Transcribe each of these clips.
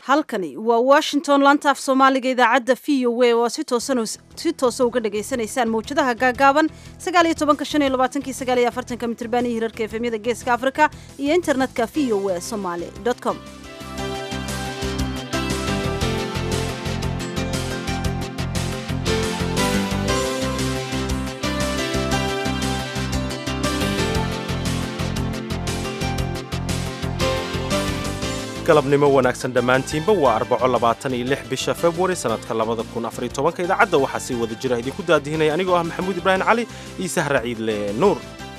halkani waa washington lantaaf soomaaliga idaacadda v o a oo si toosa uga dhagaysanaysaan mawjadaha gaagaaban mitrban iyo hirarka efemyada geeska africa iyo internetka v o a somaly com galabnimo wanaagsan dhammaantiinba waa arbaco labaatan iyo lix bisha februari sannadka labada kun afariyo tobanka idaacadda waxaa sii wada jira idinku daadihinaya anigoo ah maxamuud ibraahim cali iyo sahra ciidle nuur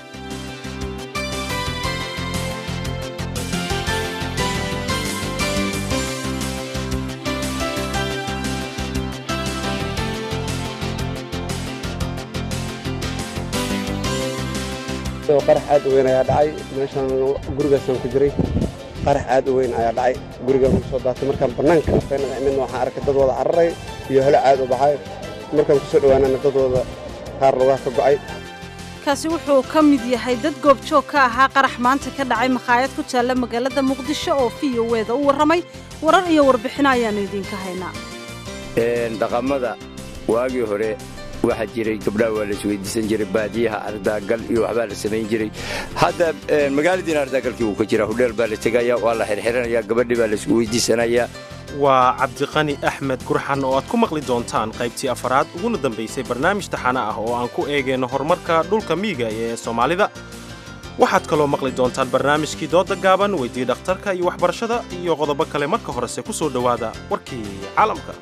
qarax aad u weyn ayaa dhacay meeshaan gurigaasaan ku jiray qarax aad u weyn ayaa dhacay gurigaan ku soo daatay markaan bannaanka afeynada imidna waxaan arkay dad wada cararay iyo helo caad u baxay markaan ku soo dhowaanana dadooda qaar lugaha ka go'ay kaasi wuxuu ka mid yahay dad goobjoog ka ahaa qarax maanta ka dhacay makhaayad ku taalla magaalada muqdisho oo v o weda u warramay warar iyo warbixino ayaannu idiinka haynaa dhaqamada waagii hore waxaa jiray gabdhaha waa la isweydiisan jiray baadiyaha ardaagal iyo waxbaa la samayn jiray hadda magaaladiina ardaagalkii wuu ka jira hudheel baa la tegaya waa la xirxiranaya gabadhii baa la isku weydiisanaya waa cabdiqani axmed gurxan oo aad ku maqli doontaan qaybtii afaraad uguna dambaysay barnaamij taxane ah oo aan ku eegayno horumarka dhulka miyiga ee soomaalida waxaad kaloo maqli doontaan barnaamijkii dooda gaaban weydii dhakhtarka iyo waxbarashada iyo qodobo kale marka horese ku soo dhowaada warkii caalamka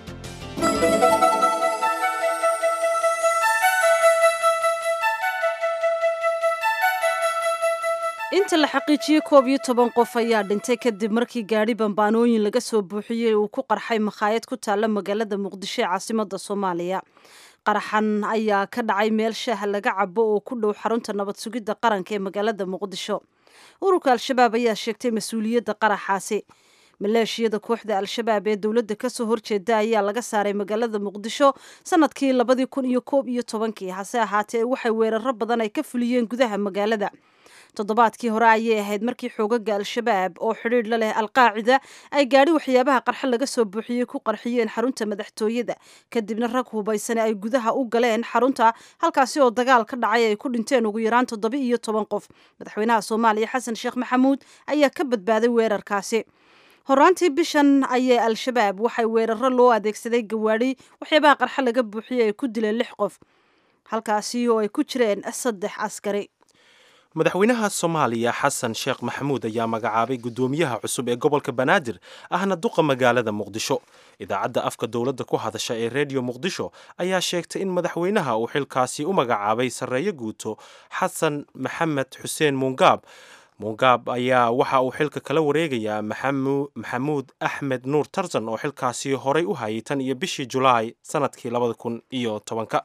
inta la xaqiijiyey koob iyo toban qof ayaa dhintay kadib markii gaadhi bambaanooyin laga soo buuxiyey uu ku qarxay makhaayad ku taalla magaalada muqdisho ee caasimadda soomaaliya qaraxan ayaa ka dhacay meel shaaha laga cabo oo ku dhow xarunta nabad sugidda qaranka ee magaalada muqdisho ururka al-shabaab ayaa sheegtay mas-uuliyadda qaraxaasi maleeshiyada kooxda al-shabaab ee dowladda kasoo horjeeda ayaa laga saaray magaalada muqdisho sanadkii labadii kun iyo koob iyo tobankii hase ahaatee waxay weeraro badan ay ka fuliyeen gudaha magaalada toddobaadkii hore ayay ahayd markii xoogaga al-shabaab oo xidhiidh la leh alqaacida ay gaadhi waxyaabaha qarxa laga soo buuxiyey ku qarxiyeen xarunta madaxtooyada kadibna rag hubaysane ay gudaha u galeen xarunta halkaasi oo dagaal ka dhacay ay ku dhinteen ugu yaraan toddoba iyo toban qof madaxweynaha soomaaliya xasan sheekh maxamuud ayaa ka badbaaday weerarkaasi horaantii bishan ayay al-shabaab waxay weeraro loo adeegsaday gawaadhi waxyaabaha qarxa laga buuxiyey ay ku dileen lix qof halkaasi oo ay ku jireen saddex askari madaxweynaha soomaaliya xasan sheekh maxamuud ayaa magacaabay guddoomiyaha cusub ee gobolka banaadir ahna duqa magaalada muqdisho idaacadda afka dowladda ku hadasha ee rediyo muqdisho ayaa sheegtay in madaxweynaha uu xilkaasi u magacaabay sarreeyo guuto xasan maxamed xuseen muungaab muungaab ayaa waxa uu xilka kala wareegayaa maxamuud axmed nuur tarsan oo xilkaasi horay u hayay tan iyo bishii julaay sanadkii labada kun iyo tobanka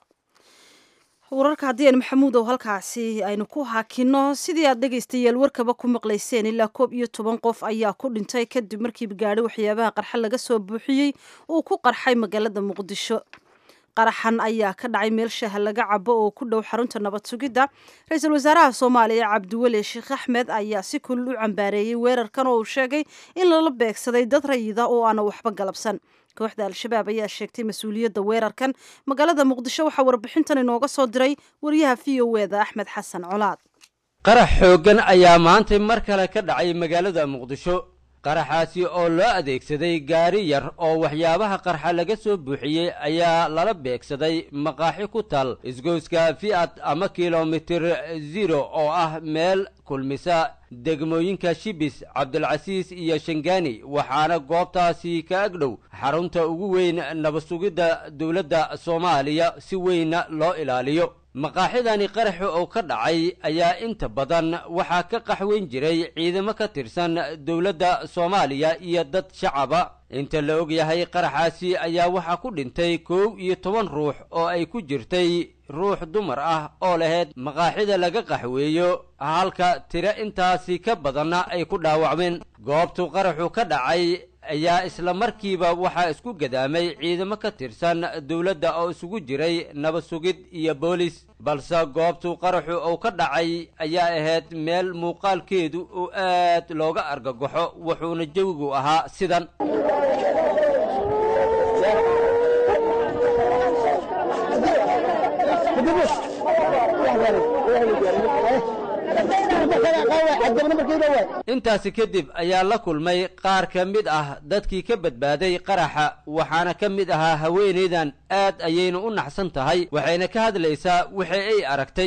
wararka haddii aynu maxamuud ow halkaasi aynu ku haakino sidii aad dhegaystayaal warkaba ku maqlayseen ilaa koob iyo toban qof ayaa ku dhintay kadib markii gaadhi waxyaabaha qarxa laga soo buuxiyey uu ku qarxay magaalada muqdisho qaraxan ayaa ka dhacay meel shaaha laga cabo oo ku dhow xarunta nabad sugidda ra-iisul wasaaraha soomaaliya cabdiweli sheekh axmed ayaa si kulul u cambaareeyey weerarkan oo uu sheegay in lala beegsaday dad rayida oo aana waxba galabsan kooxda al-shabaab ayaa sheegtay mas-uuliyadda weerarkan magaalada muqdisho waxaa warbixintan inooga soo diray wariyaha v o eda axmed xasan colaad qarax xooggan ayaa maantay mar kale ka dhacay magaalada muqdisho qaraxaasi oo loo adeegsaday gaari yar oo waxyaabaha qarxa laga soo buuxiyey ayaa lala beegsaday maqaaxi ku tal isgoyska fi'ad ama kilomitir zero oo ah meel kulmisa degmooyinka shibis cabdilcasiis iyo shangaani waxaana goobtaasi ka agdhow xarunta ugu weyn nabadsugidda dowladda soomaaliya si weynna loo ilaaliyo maqaaxidani qaraxi oo ka dhacay ayaa inta badan waxaa ka qaxweyn jiray ciidamo ka tirsan dowladda soomaaliya iyo dad shacaba inta la og yahay qaraxaasi ayaa waxaa ku dhintay kow iyo toban ruux oo ay ku jirtay ruux dumar ah oo lahayd maqaaxida laga qaxweeyo halka tiro intaasi ka badanna ay ku dhaawacmeen goobtu qaraxu ka dhacay ayaa isla markiiba waxaa isku gadaamay ciidamo ka tirsan dowladda oo isugu jiray nabad sugid iyo boolis balse goobtu qaraxu uu ka dhacay ayaa ahayd meel muuqaalkeedu uu aad looga argagaxo wuxuuna jawigu ahaa sidan intaasi kadib ayaa la kulmay qaar ka mid ah dadkii ka badbaaday qaraxa waxaana ka mid ahaa haweenaydan aad ayayna u naxsan tahay waxayna ka hadlaysaa wixii ay aragtay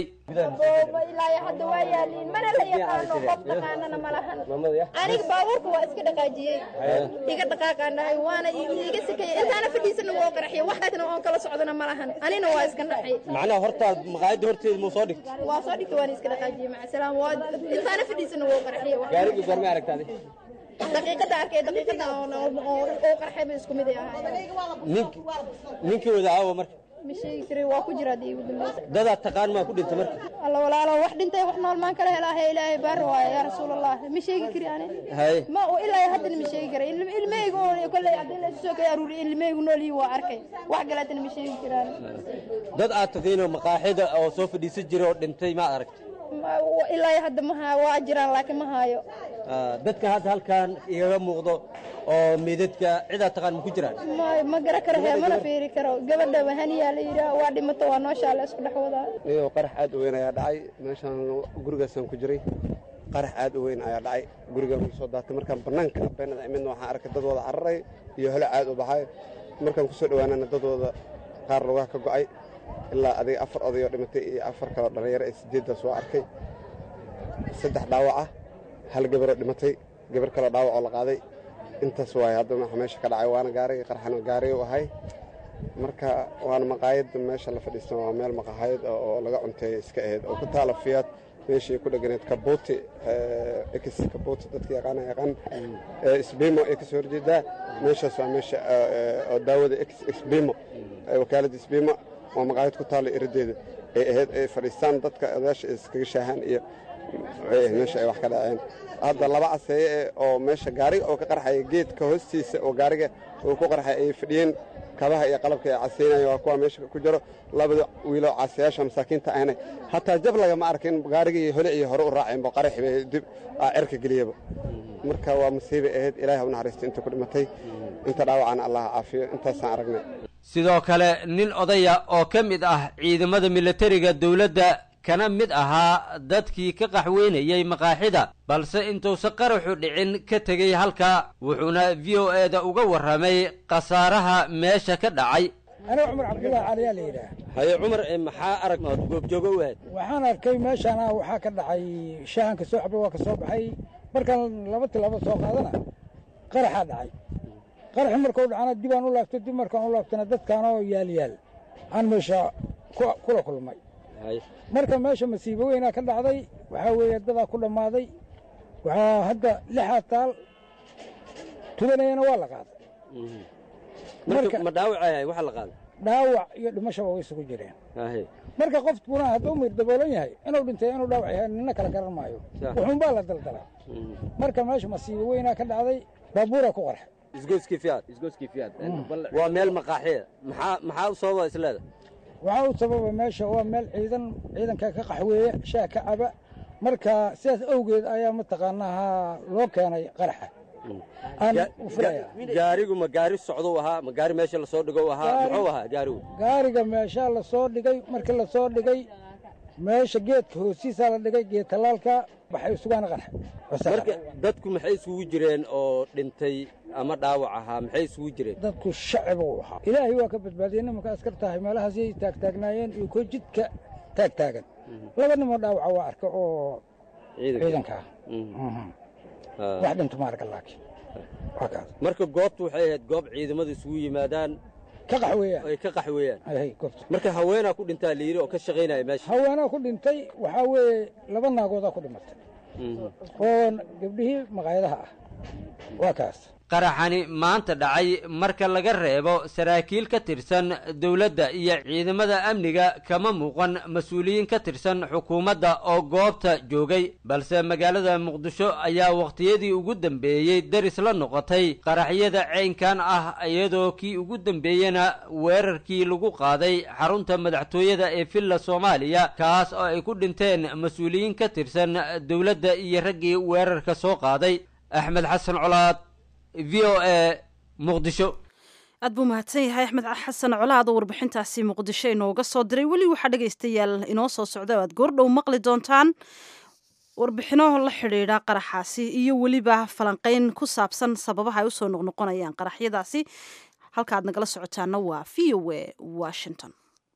ilaa hadda waa yaaliin mana la yaqaano qof dhaqaanana ma lahan aniga baabuurka waa iska dhaqaajiyey iga dhaqaaqaanahay waana iga sikayay intaana fadhiisana woo qaraxiyay waxaasna oon kala socdana ma lahan anina waa iska naxay macnaha hortaad maqaayadda horteeda muu soo dhigtay waa soo dhigtay waana iska dhaqaajiyey macasalaam waa intaana fadhiisana woo qaraxiyay gaarigii goormay aragtaadi daqiiqada arkay daqiiqada oo qarxay ba isku mid ay ahaayeen ninki ninkii wada aawa marka ma sheegi jiray waa ku jira haddii ugu dambeysa dadaad taqaan maa ku dhintay marka alla walaalo wax dhintay wax nool maan kala helaahe ilaahay baar waaye yaa rasuulallah ma sheegi kari ani haye ma ilaa haddana ma sheegi karay ilmahayga oo kolley haddii la soo kala aruuriyay ilmahaygu nool yihiin waa arkay wax kaleetana ma sheegi karaan dad aad taqiinoo maqaaxida oo soo fadhiisan jiray oo dhintay maad aragtay ilaa hadda ma haayo waa jiraan laakiin ma haayo dadka hadda halkan igaga muuqdo oo meedadka cidaad taqaan ma ku jiraan ma ma gara karo hee mana fiiri karo gabadha wahaniyaa la yidhaah waa dhimato waa nooshaa la isku dhex wadaa iyadoo qarax aad u weyn ayaa dhacay meeshaan gurigaasaan ku jiray qarax aad u weyn ayaa dhacay gurigaan ku soo daatay markaan bannaanka beenada imidna waxaan arkay dad wada cararay iyo hole aad u baxay markaan kusoo dhowaanana dadooda qaar lugaha ka go'ay ilaa adiga afar odayoo dhimatay iyo afar kaloo dhallinyaro ee sideeddaas waa arkay saddex dhaawac ah hal gabaroo dhimatay gabar kaloo dhaawac oo la qaaday intaas waay hadda waxa meesha ka dhacay waana gaariga qarxana gaari u ahay marka waana maqaayadda meesha la fadhiistan waa meel maqaayad oo laga cunteeya iska ahayd oo ku taala fiyaad meeshii ku dheganayd kabuuti ex kabuuti dadka yaqaana yaqaan isbimo ee kasoo horjeedaa meeshaas waa meesha oo daawada ex isbimo wakaaladda isbimo waa maqaayad ku taalla iradeeda ay ahayd ay fadhiistaan dadka odayaasha iskaga shaahaan iyo meesha ay wax ka dhaceen hadda laba caseeye oo meesha gaariga oo ka qarxaya geedka hoostiisa oo gaariga uu ku qarxay ay fadhiyeen kabaha iyo qalabka ay casaynaya waa kuwa meesha ku jiro labada wiiloo casayaasha masaakiinta ahna hataa jab lagama arkin gaarigii hole iyo hore u raaceenba qaraxi bay dib cerka geliyaba marka waa masiibay ahayd ilaahay ha u naxariisto inta ku dhimatay inta dhaawacana allah caafiyo intaasaan aragnay sidoo kale nin odaya oo ka mid ah ciidamada militariga dowladda kana mid ahaa dadkii ka qaxweynayey maqaaxida balse intuusan qaraxu dhicin ka tegey halkaa wuxuuna v o e da uga warramay khasaaraha meesha ka dhacay aniga cumar cabdullaahi caliyaa la yidhaah haye cumar maxaa arag ood goobjoogo u ahayd waxaan arkay meeshaana waxaa ka dhacay shaahanka soo xaba waa ka soo baxay markaan laba tilaabo soo qaadana qaraxaa dhacay qaraxi markuu dhacana dibaan u laabto dib markaan u laabtana dadkaanoo yaal yaal aan meesha kula kulmay marka meesha masiibo weynaa ka dhacday waxaa weeye dadaa ku dhammaaday waxaa hadda lixaa taal tudanayana waa la qaaday ma dhaawacay waxa la qaaday dhaawac iyo dhimashaba way isugu jireen marka qofkuna hadduu mir daboolan yahay inuu dhintay inuu dhaawac yahay nina kala garan maayo wuxuunbaa la daldalay marka meesha masiibo weynaa ka dhacday baabuura ku qarxay isgoyskii fiyaad isgoyskii fiyaad waa meel maqaaxiya maxaa maxaa u sababa isleeda waxaa u sababa meesha waa meel ciidan ciidanka ka qaxweeya shaah ka caba marka sidaas awgeed ayaa mataqaanaha loo keenay qaraxa gaarigu ma gaari socdou ahaa ma gaari meesha lasoo dhigo ahaa muxuu ahaa gaarigu gaariga meeshaa lasoo dhigay markii lasoo dhigay meesha geedka hoostiisaa la dhigay geed tallaalka waxay sugaana qarxa marka dadku maxay isugu jireen oo dhintay ama dhaawac ahaa maxay isugu jireen dadku shacib uu ahaa ilaahay waa ka badbaadiyey nimanka askar tahay meelahaasay taagtaagnaayeen iyo ko jidka taagtaagan laba nimoo dhaawaca waa arka oo ciidanka ah wax dhinto ma arka laakiin waa kaas marka goobtu waxay ahayd goob ciidamada isugu yimaadaan ka qaxweeyaan ay ka qaxweeyaan hay goobta marka haweenaa ku dhintaa la yidhi oo ka shaqaynaya meesha haweenaa ku dhintay waxaa weeye laba naagoodaa ku dhimatay oo gabdhihii maqaayadaha ah waa kaas qaraxani maanta dhacay marka laga reebo saraakiil ka tirsan dowladda iyo ciidamada amniga kama muuqan mas-uuliyiin ka tirsan xukuumadda oo goobta joogay balse magaalada muqdisho ayaa wakhtiyadii ugu dambeeyey daris la noqotay qaraxyada ceynkan ah iyadoo kii ugu dambeeyena weerarkii lagu qaaday xarunta madaxtooyada ee villa soomaaliya kaas oo ay ku dhinteen mas-uuliyiin ka tirsan dowladda iyo raggii weerarka soo qaaday axmed xasan colaad v o e muqdisho aad buu mahadsan yahay axmed xasan colaad oo warbixintaasi muqdisho inooga soo diray weli waxaa dhegaystayaal inoo soo socda o aad goordhow maqli doontaan warbixino la xidhiidha qaraxaasi iyo weliba falanqeyn ku saabsan sababaha ay usoo noqnoqonayaan qaraxyadaasi halka aad nagala socotaana waa v o a washington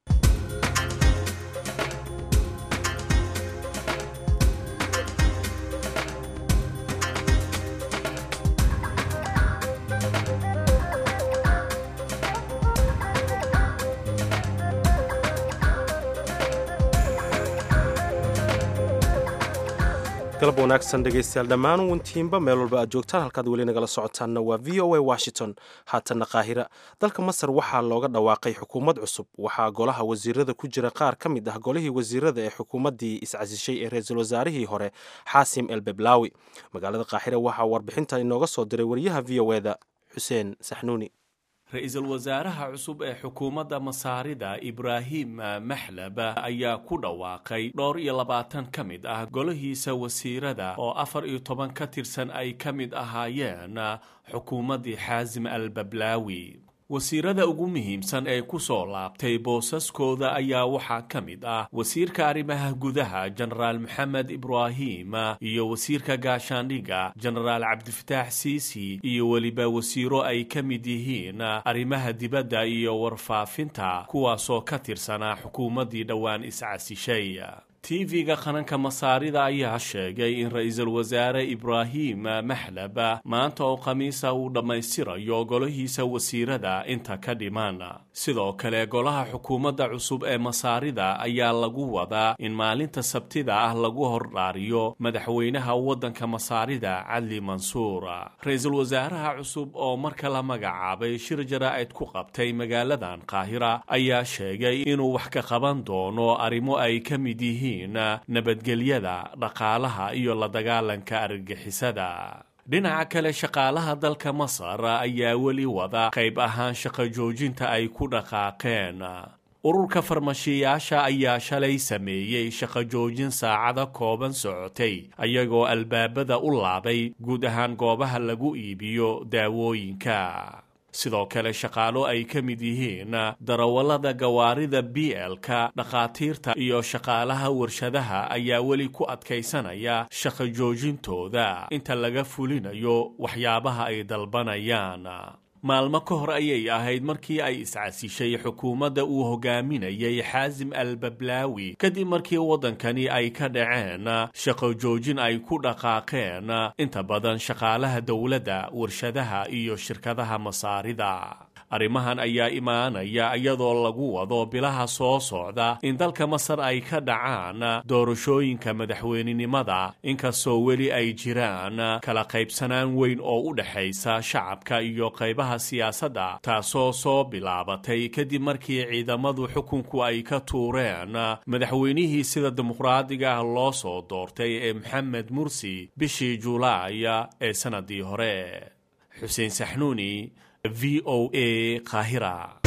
galab wanaagsan dhegaystayaal dhammaan wintiinba meel walba aad joogtaan halkaad weli nagala socotaanna waa v o a washington haatanna qaahira dalka masar waxaa looga dhawaaqay xukuumad cusub waxaa golaha wasiirada ku jira qaar ka mid ah golihii wasiirada ee xukuumaddii iscasishay ee ra-iisul wasaarihii hore xaasim el beblaawi magaalada qaahira waxaa warbixinta inooga soo diray wariyaha v o eda xuseen saxnuuni ra-iisul wasaaraha cusub ee xukuumadda masaarida ibraahim maxlab ayaa ku dhawaaqay dhowr iyo labaatan ka mid ah golahiisa wasiirada oo afar iyo toban ka tirsan ay ka mid ahaayeen xukuumaddii xaasim al bablaawi wasiirada ugu muhiimsan ee ku soo laabtay boosaskooda ayaa waxaa ka mid ah wasiirka arrimaha gudaha jenaraal maxamed ibraahim iyo wasiirka gaashaandhiga jenaraal cabdifataax siisi iyo weliba wasiiro ay ka mid yihiin arrimaha dibadda iyo warfaafinta kuwaasoo ka tirsanaa xukuumaddii dhowaan iscasishay tv-ga qaranka masaarida ayaa sheegay in ra-iisul wasaare ibraahim maxlab maanta oo khamiisa uu dhammaystirayo golahiisa wasiirada inta ka dhiman sidoo kale golaha xukuumadda cusub ee masaarida ayaa lagu wadaa in maalinta sabtida ah lagu hordhaariyo madaxweynaha waddanka masaarida cadli mansuur ra-iisul wasaaraha cusub oo marka la magacaabay shir jaraa'id ku qabtay magaaladan qaahira ayaa sheegay inuu wax ka qaban doono arrimo ay ka mid yihiin nabadgelyada dhaqaalaha iyo la dagaalanka argagixisada dhinaca kale shaqaalaha dalka masar ayaa weli wada qayb ahaan shaqo joojinta ay ku dhaqaaqeen ururka farmashiyaasha ayaa shalay sameeyey shaqo joojin saacada kooban socotay ayagoo albaabada u laabay guud ahaan goobaha lagu iibiyo daawooyinka sidoo kale shaqaalo ay ka mid yihiin darawallada gawaarida b l-ka dhakhaatiirta iyo shaqaalaha warshadaha ayaa weli ku adkaysanaya shaqo joojintooda inta laga fulinayo waxyaabaha ay dalbanayaan maalmo ka hor ayay ahayd markii ay iscasishay xukuumadda uu hogaaminayay xaasim al bablaawi kadib markii waddankani ay ka dhaceen shaqo joojin ay ku dhaqaaqeen inta badan shaqaalaha dowladda warshadaha iyo shirkadaha masaarida arrimahan ayaa imaanaya iyadoo lagu wado bilaha soo socda in dalka masar ay ka dhacaan doorashooyinka madaxweynenimada inkastoo weli ay jiraan kala qaybsanaan weyn oo u dhexaysa shacabka iyo qaybaha siyaasadda taasoo soo bilaabatay kadib markii ciidamadu xukunku ay ka tuureen madaxweynihii sida dimuqraadiga ah loo soo doortay ee maxamed mursi bishii julaay ee sanadii hore xuseen saxnuuni v o a qaahira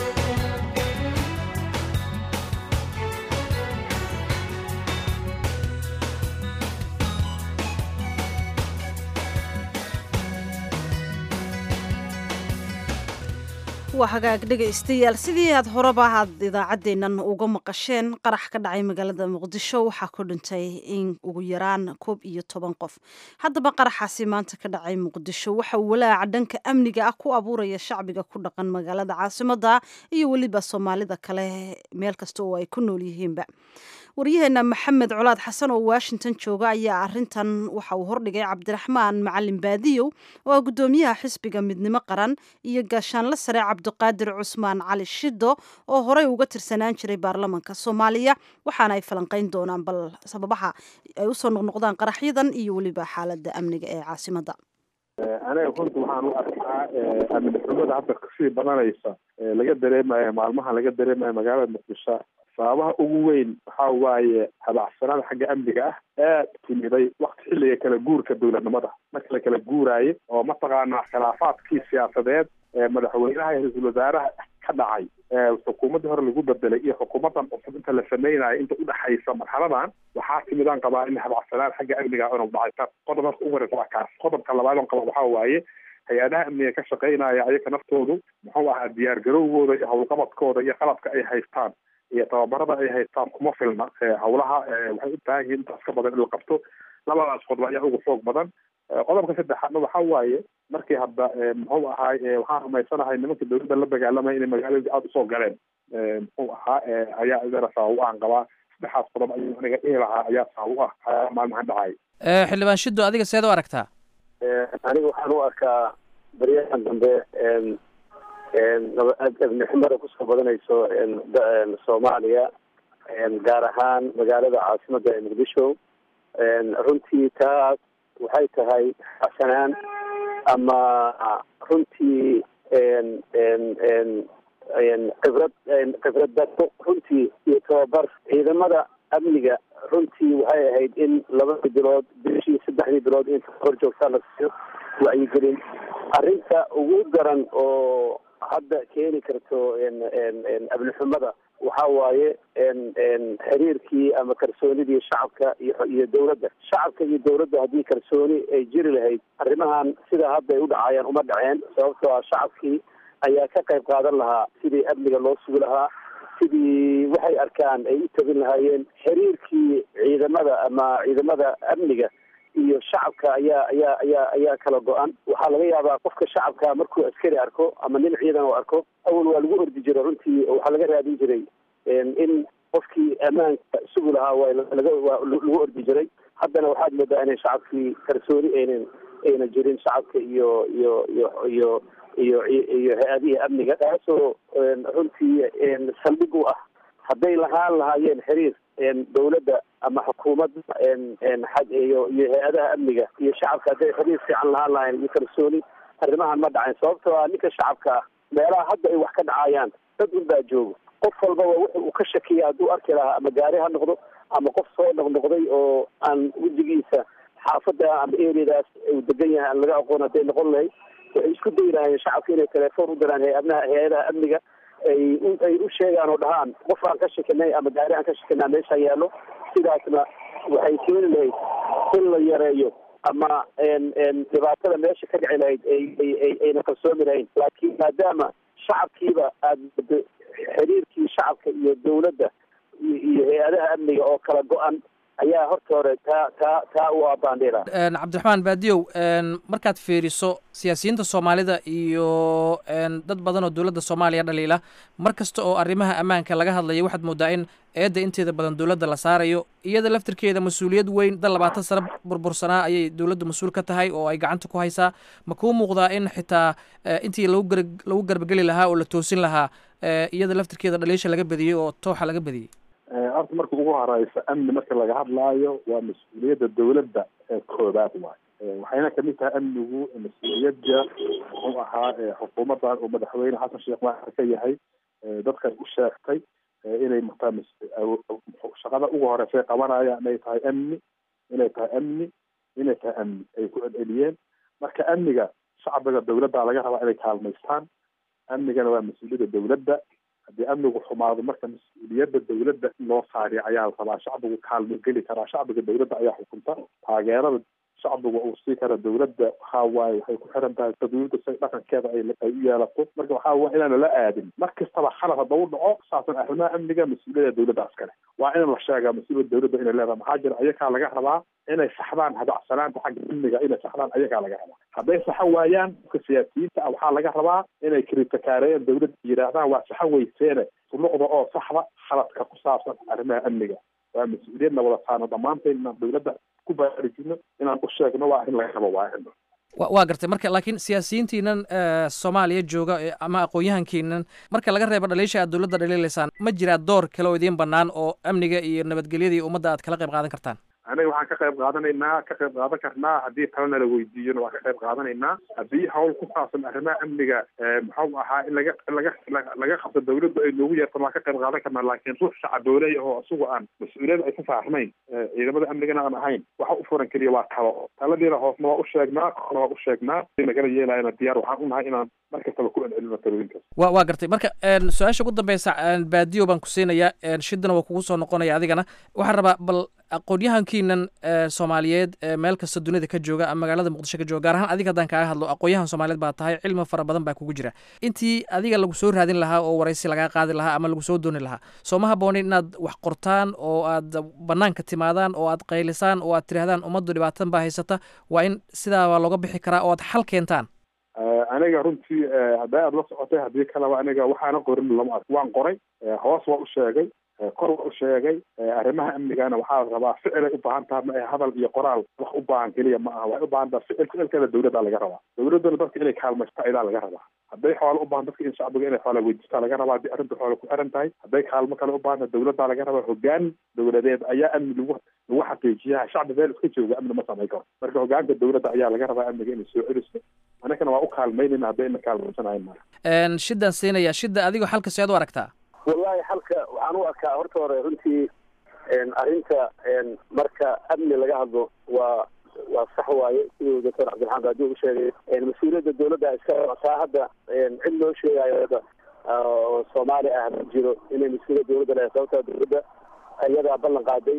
waa hagaag dhegaystayaal sidii aad horeba aad idaacaddeennan uga maqasheen qarax ka dhacay magaalada muqdisho waxaa ku dhintay in ugu yaraan koob iyo toban qof haddaba qaraxaasi maanta ka dhacay muqdisho waxa uu walaaca dhanka amniga ah ku abuuraya shacbiga ku dhaqan magaalada caasimadda iyo weliba soomaalida kale meel kasta oo ay ku nool yihiinba waryaheena maxamed colaad xasan oo washington jooga ayaa arintan waxa uu hordhigay cabdiraxmaan macalin baadiyow oo ah guddoomiyaha xisbiga midnimo qaran iyo gaashaanle sare cabdiqaadir cusmaan cali shido oo horey uga tirsanaan jiray baarlamanka soomaaliya waxaana ay falanqeyn doonaan bal sababaha ay usoo noqnoqdaan qaraxyadan iyo weliba xaalada amniga ee caasimadda aniga runta waxaan u arkaa amni xumada hadda kasii badanaysa laga dareemayo maalmaha laga dareemayo magaalada muqdisho sababaha ugu weyn waxa waaye habacsanaada xagga amniga ah aad timiday wakti xilliga kala guurka dowladnimada marka la kala guuraayo oo mataqaanaa khilaafaadkii siyaasadeed ee madaxweynaha iyo ra-iisul wasaaraha ka dhacay xukuumaddii hore lagu bedelay iyo xukuumaddan cusub inta la sameynayo inta udhexaysa marxaladan waxaa timidaan qabaa in habacsanaan xagga amniga inuu dhacay qodob marka ugu horeysa waa kaas qodobka labaad on qaba waxaa waaye hay-adaha amniga ka shaqeynaya ayaga naftoodu muxuu ahaa diyaar garowgooda iyo howlqabadkooda iyo qalabka ay haystaan iyo tababarada ay haystaan kuma filna hawlaha waxay u baahan yihiin intaas ka badan in la qabto labadaas qodob ayaa ugu xoog badan qodobka saddexaadna waxa waaye markii hadda muxuu ahaay waxaan rumaysanahay nimanka dowladda la dagaalamaya inay magaaladii aada usoo galeen muxuu ahaa ayaa idana sabab aan qabaa saddexaas qodob ayuu aniga dhihi lahaa ayaa sabab u ah maalmahan dhacay xildhibaan shiddo adiga seed u aragtaa aniga waxaan u arkaa baryahan dambe abniximada kusoo badanayso soomaaliya gaar ahaan magaalada caasimada ee muqdisho runtii taas waxay tahay xasanaan ama runtii khibrad khibrad daro runtii iyo tababar ciidamada amniga runtii waxay ahayd in labadii bilood bishii saddexdii bilood in hor joogtaa la siiyo wacyigelin arrinta ugu daran oo hadda keeni karto abnixumada waxa waaye xiriirkii ama kalsoonidii shacabka iyo iyo dowladda shacabka iyo dowladda haddii kalsooni ay jiri lahayd arrimahan sida hadda ay u dhacayaan uma dhaceen sababtoo ah shacabkii ayaa ka qayb qaadan lahaa sidii amniga loo sugi lahaa sidii waxay arkaan ay u tabin lahaayeen xiriirkii ciidamada ama ciidamada amniga iyo shacabka ayaa ayaa ayaa ayaa kala go-an waxaa laga yaabaa qofka shacabka markuu askari arko ama nin ciidan oo arko awal waa lagu ordi jiray runtii waxaa laga raadin jiray in qofkii ammaanka sugi lahaa waa laga waa lagu ordi jiray haddana waxaad moodaa inay shacabkii kalsooni aynan ayna jirin shacabka iyo iyo iyo iyo iyo iyo hay-adihii amniga taasoo runtii saldhig u ah hadday lahaan lahaayeen xiriir dowladda ama xukuumadda xag iyo iyo hay-adaha amniga iyo shacabka hadday xiriir fiican lahaan lahayn iyo kalsooni arrimahan ma dhacayn sababtoo ah ninka shacabka ah meelaha hadda ay wax ka dhacayaan dad un baa joogo qof walbaba wuxu uu ka shakiya hadduu arki lahaa ama gaari ha noqdo ama qof soo noqnoqday oo aan wejigiisa xaafadda ama eriyadaas uu degan yahay aan laga aqoon hadday noqon lahayd waxay isku dayi lahaayeen shacabka inay telefoon u diraan hay-adnaha hay-adaha amniga ay ay u sheegaan oo dhahaan qof aan ka shakinay ama gaari aan ka shakinaa meesha yaallo sidaasna waxay keeni lahayd in la yareeyo ama dhibaatada meesha ka dhici lahayd ay ayna kalsoomi lahayn laakiin maadaama shacabkiiba aada xiriirkii shacabka iyo dowladda iyo hay-adaha amniga oo kala go-an ayaa horta hore taa taa taa u abaandhila cabdiraxmaan baadiyow markaad fiiriso siyaasiyiinta soomaalida iyo dad badan oo dowladda soomaaliya dhaliila mar kasta oo arrimaha ammaanka laga hadlayo waxaad moodaa in eedda inteeda badan dowladda la saarayo iyada laftirkeeda mas-uuliyad weyn dal labaatan sano burbursanaa ayay dowladdu mas-uul ka tahay oo ay gacanta ku haysaa ma kuu muuqdaa in xitaa intii lagu gar lagu garbageli lahaa oo la toosin lahaa iyada laftirkeeda dhaliisha laga badiyey oo tooxa laga badiyey horta marka ugu horeysa amni marka laga hadlaayo waa mas-uuliyadda dowladda ee koobaad waay waxayna kamid tahay amnigu mas-uuliyadda muxuu ahaa xukuumaddan uu madaxweyne xasan sheekh maaxar ka yahay dadkan u sheegtay inay mataa shaqada ugu horeysa ay qabanayaan inay tahay amni inay tahay amni inay tahay amni ay ku celceliyeen marka amniga shacbiga dowladda laga rabaa inay kaalmaystaan amnigana waa mas-uuliyadda dowladda haddii amnigu xumaado marka mas-uuliyadda dowladda in loo saariyo ayaa la rabaa shacbigu kaalmo geli karaa shacbiga dowladda ayaa xukunta taageerada shacbigu uu sii kara dowladda waxaa waaye waxay ku xiran tahay dowladda si dhaqankeeda ay ay u yeelato marka waxaa waye inaan lala aadin mar kastaba khalad hadda u dhaco saasan arrimaha amniga mas-uuliyadda dowladda askale waa in la sheegaa mas-uuliyadda dowladda inay leedahay maxaa jira ayakaa laga rabaa inay saxdaan hadacsanaanta xagga amniga inay saxdaan ayagaa laga rabaa hadday saxan waayaan dadka siyaasiyiinta ah waxaa laga rabaa inay kritikaareeyaan dowladda yidhaahdaan waa saxan weyseene suluqda oo saxda khaladka ku saabsan arrimaha amniga waa mas-uuliyadna wada saarno dhammaanteen inaan dowladda ku baraarujino inaan u sheegno waa arrin laga rabo waa wa waa gartay marka laakiin siyaasiyiintiinan soomaaliya jooga ama aqoon-yahankiinan marka laga reebo dhaliisha aad dowladda dhaliilaysaan ma jiraa door kale oo idiin bannaan oo amniga iyo nabadgelyada iyo ummadda aad kala qayb qaadan kartaan aniga waxaan ka qayb qaadanaynaa ka qayb qaadan karnaa haddii talena la weydiiyona waan ka qayb qaadanaynaa haddii hawl ku saabsan arrimaha amniga muxuu ahaa in laga laga laga qabto dowladda ay noogu yeertan waan ka qayb qaadan karnaa laakiin ruux shacadooley oo isagu aan mas-uuliyada ay ka saarnayn ciidamada amnigana aan ahayn waxa u furan keliya waa talo taladiina hoosna waa u sheegnaa korna waa u sheegnaa lagala yeelayana diyaar waxaan unahay inaan mar kastaba ku celcelino talooyinkaas wa waa gartay marka su-aasha ugu dambeysa baadiyo baan ku siinayaa shidana waa kugu soo noqonaya adigana waxaan rabaa bal aqoon-yahankiinan soomaaliyeed meel kasta dunida ka jooga ama magaalada muqdisho ka jooga gaar ahaan adiga haddaan kaaga hadlo aqoon-yahan soomaaliyeed baa tahay cilmi fara badan baa kugu jira intii adiga lagu soo raadin lahaa oo waraysi lagaa qaadi lahaa ama lagu soo dooni lahaa soo ma haboonin inaad wax qortaan oo aad banaanka timaadaan oo aad qaylisaan oo aad tirahdaan ummaddu dhibaatan baa haysata waa in sidaabaa looga bixi karaa oo aad xal keentaan aniga runtii hadday aada la socotay haddii kaleba aniga waxaana qorin lama ark waan qoray hoos waa u sheegay kor waa u sheegay arrimaha amnigana waxaa rabaa ficilay u baahan taha ma hadal iyo qoraal wax u baahan keliya ma aha waxay u baahan taha ficil ficilkeeda dawladda laga rabaa dawladduna dadka inay kaalmaysta idaa laga rabaa hadday xoolo u baahan dadka in shacbiga inay xoola weydiistaa laga rabaa haddii arrinta xoola ku xiran tahay hadday kaalmo kale u baahan tahay dawladdaa laga rabaa hogaan dawladeed ayaa amni lagu lagu xaqiijiyaa shacbi meel iska jooga amni ma samayn karo marka hogaanka dawladda ayaa laga rabaa amniga inay soo celiso anagana waa u kaalmaynayna hadday ina kaalmaysanayn mara shidaan siinaya shida adigoo xalka seed u aragtaa wallahi xalka waxaan u arkaa horta hore runtii arrinta marka amni laga hadlo waa waa sax waaye siduu doctor cabdiraxmaan baadi u sheegay mas-uuliyadda dawladda iska taa hadda cid loo sheegayo hadda oo soomaali ah ma jiro inay mas-uuliyad dawladda leedahay sababtaa dawladda iyadaa ballan qaaday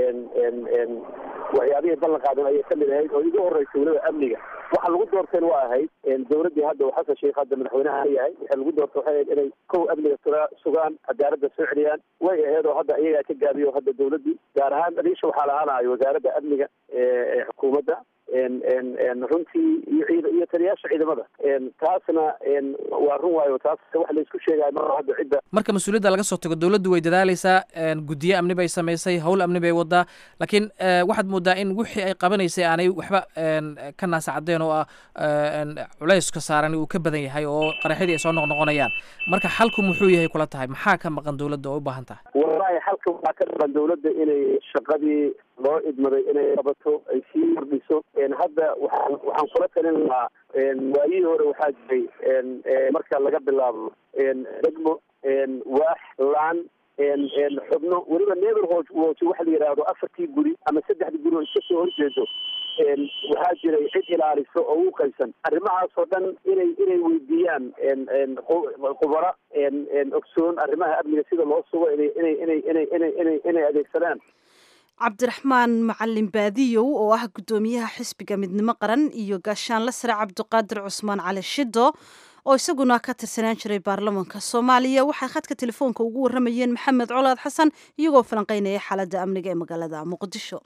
waxyaabihii ballan qaadan ayay kamid ahayd oo igu horreysay weliba amniga waxa lagu doorteen waa ahayd dawladdii hadda uu xasan sheikh hadda madaxweynaha yahay waxa lagu doortay waxay ahayd inay kow amniga suga sugaan cadaaladda soo celiyaan way ahayd oo hadda iyagaa ka gaabiyo hadda dawladdii gaar ahaan dhaliisha waxaa lahaanayo wasaaradda amniga ee xukuumadda runtii iyo iyo taliyaasha ciidamada taasna waa run waayo taas wax laysku sheegayo ma hadda cidda marka mas-uuliyadda laga soo tago dawladdu way dadaaleysaa guddiye amni bay samaysay howl amni bay wadaa laakiin waxaad moodaa in wixii ay qabanaysay aanay waxba ka naasacadeen oo ah culayska saaran uu ka badan yahay oo qaraxyadii ay soo noqnoqonayaan marka xalku muxuu yahay kula tahay maxaa ka maqan dawladda oo u baahan tahay wallahi xalka waxaa ka maqan dawladda inay shaqadii loo idmaday inay qabato ay sii kordhiso hadda waxaan waxaan kula talin lahaa waayihii hore waxaa jiray marka laga bilaabo degmo waax laan xubno weliba neighborhood watch waxa la yidhaahdo afartii guri ama saddexdii guri oo iska soo horjeedo waxaa jiray cid ilaaliso oo u qaysan arrimahaas oo dhan inay inay weydiiyaan khubara ogsoon arrimaha amniga sida loo sugo inay inay inay inay inay inay inay adeegsadaan cabdiraxmaan macalin baadiyow oo ah guddoomiyaha xisbiga midnimo qaran iyo gaashaanle sare cabdiqaadir cusmaan cali shido oo isaguna ka tirsanaan jiray baarlamaanka soomaaliya waxay khadka telefoonka ugu warramayeen maxamed colaad xasan iyagoo falanqeynaya xaaladda amniga ee magaalada muqdisho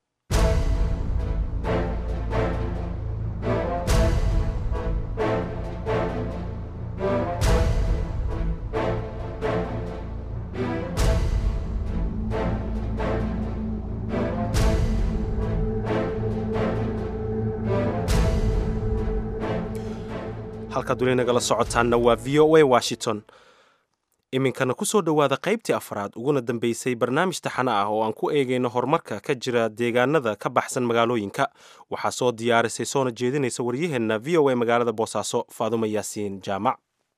halkaad weli nagala socotaanna waa v o a washington iminkana ku soo dhowaada qaybtii afraad uguna dambeysay barnaamij taxane ah oo aan ku eegayno horumarka ka jira deegaanada ka baxsan magaalooyinka waxaa soo diyaarisay soona jeedinaysa waryaheenna v o a magaalada boosaaso faadumo yaasiin jaamac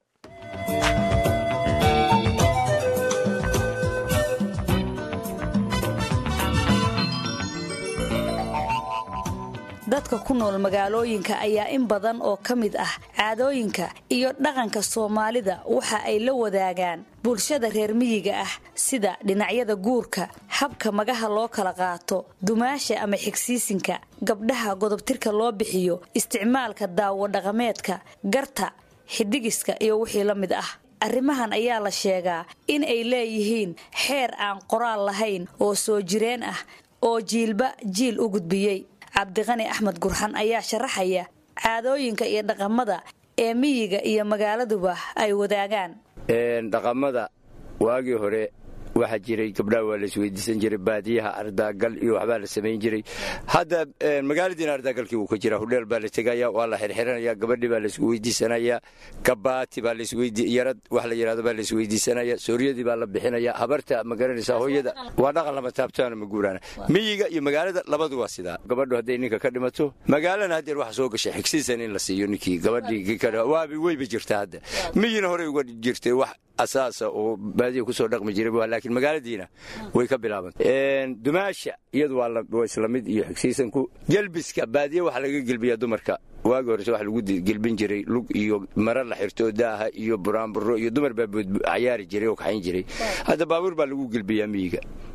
dadka ku nool magaalooyinka ayaa in badan oo ka mid ah caadooyinka iyo dhaqanka soomaalida waxa ay la wadaagaan bulshada reer miyiga ah sida dhinacyada guurka habka magaha loo kala qaato dumaasha ama xigsiisinka gabdhaha godobtirka loo bixiyo isticmaalka daawo dhaqameedka garta xidigiska iyo wixii la mid ah arrimahan ayaa la sheegaa in ay leeyihiin xeer aan qoraal lahayn oo soo jireen ah oo jiilba jiil u gudbiyey cabdiqani axmed gurxan ayaa sharaxaya caadooyinka iyo dhaqamada ee miyiga iyo magaaladuba ay wadaagaan dhaqamada waagii hore waxaa jiray gabdhaha waa la isweydiisan jiray baadiyaha ardaagal iyo waxbaa la samayn jiray hadda magaaladiina ardaagalkii wuu ka jira hudheel baa la tegaya waa la xirxiranaya gabadhii baa laisweydiisanaya gabaati baa yarad wax la yidhahdo baa laisweydiisanaya sooryadii baa la bixinaya habarta ma garanaysaa hooyada waa dhaqan lama taabtaana ma guuraana miyiga iyo magaalada labadu waa sidaa gabadhu hadday ninka ka dhimato magaalana haddeer waxa soo gashay xigsiisan in la siiyo ninkii gabadhii waabi weyba jirta hadda miyina horey uga jirtay wax asaasa oo baadiya kusoo dhaqmi jiray laakiin magaaladiina way ka bilaabantay dumaasha iyadu waa isla mid iyo xigsiisanku gelbiska baadiya waxaa laga gelbiyaa dumarka waagi horese waxa lagu gelbin jiray lug iyo mara la xirto daaha iyo buraanburo iyo dumar baa cayaari jiray oo kaxayn jiray hadda baabuur baa lagu gelbiyaa miyiga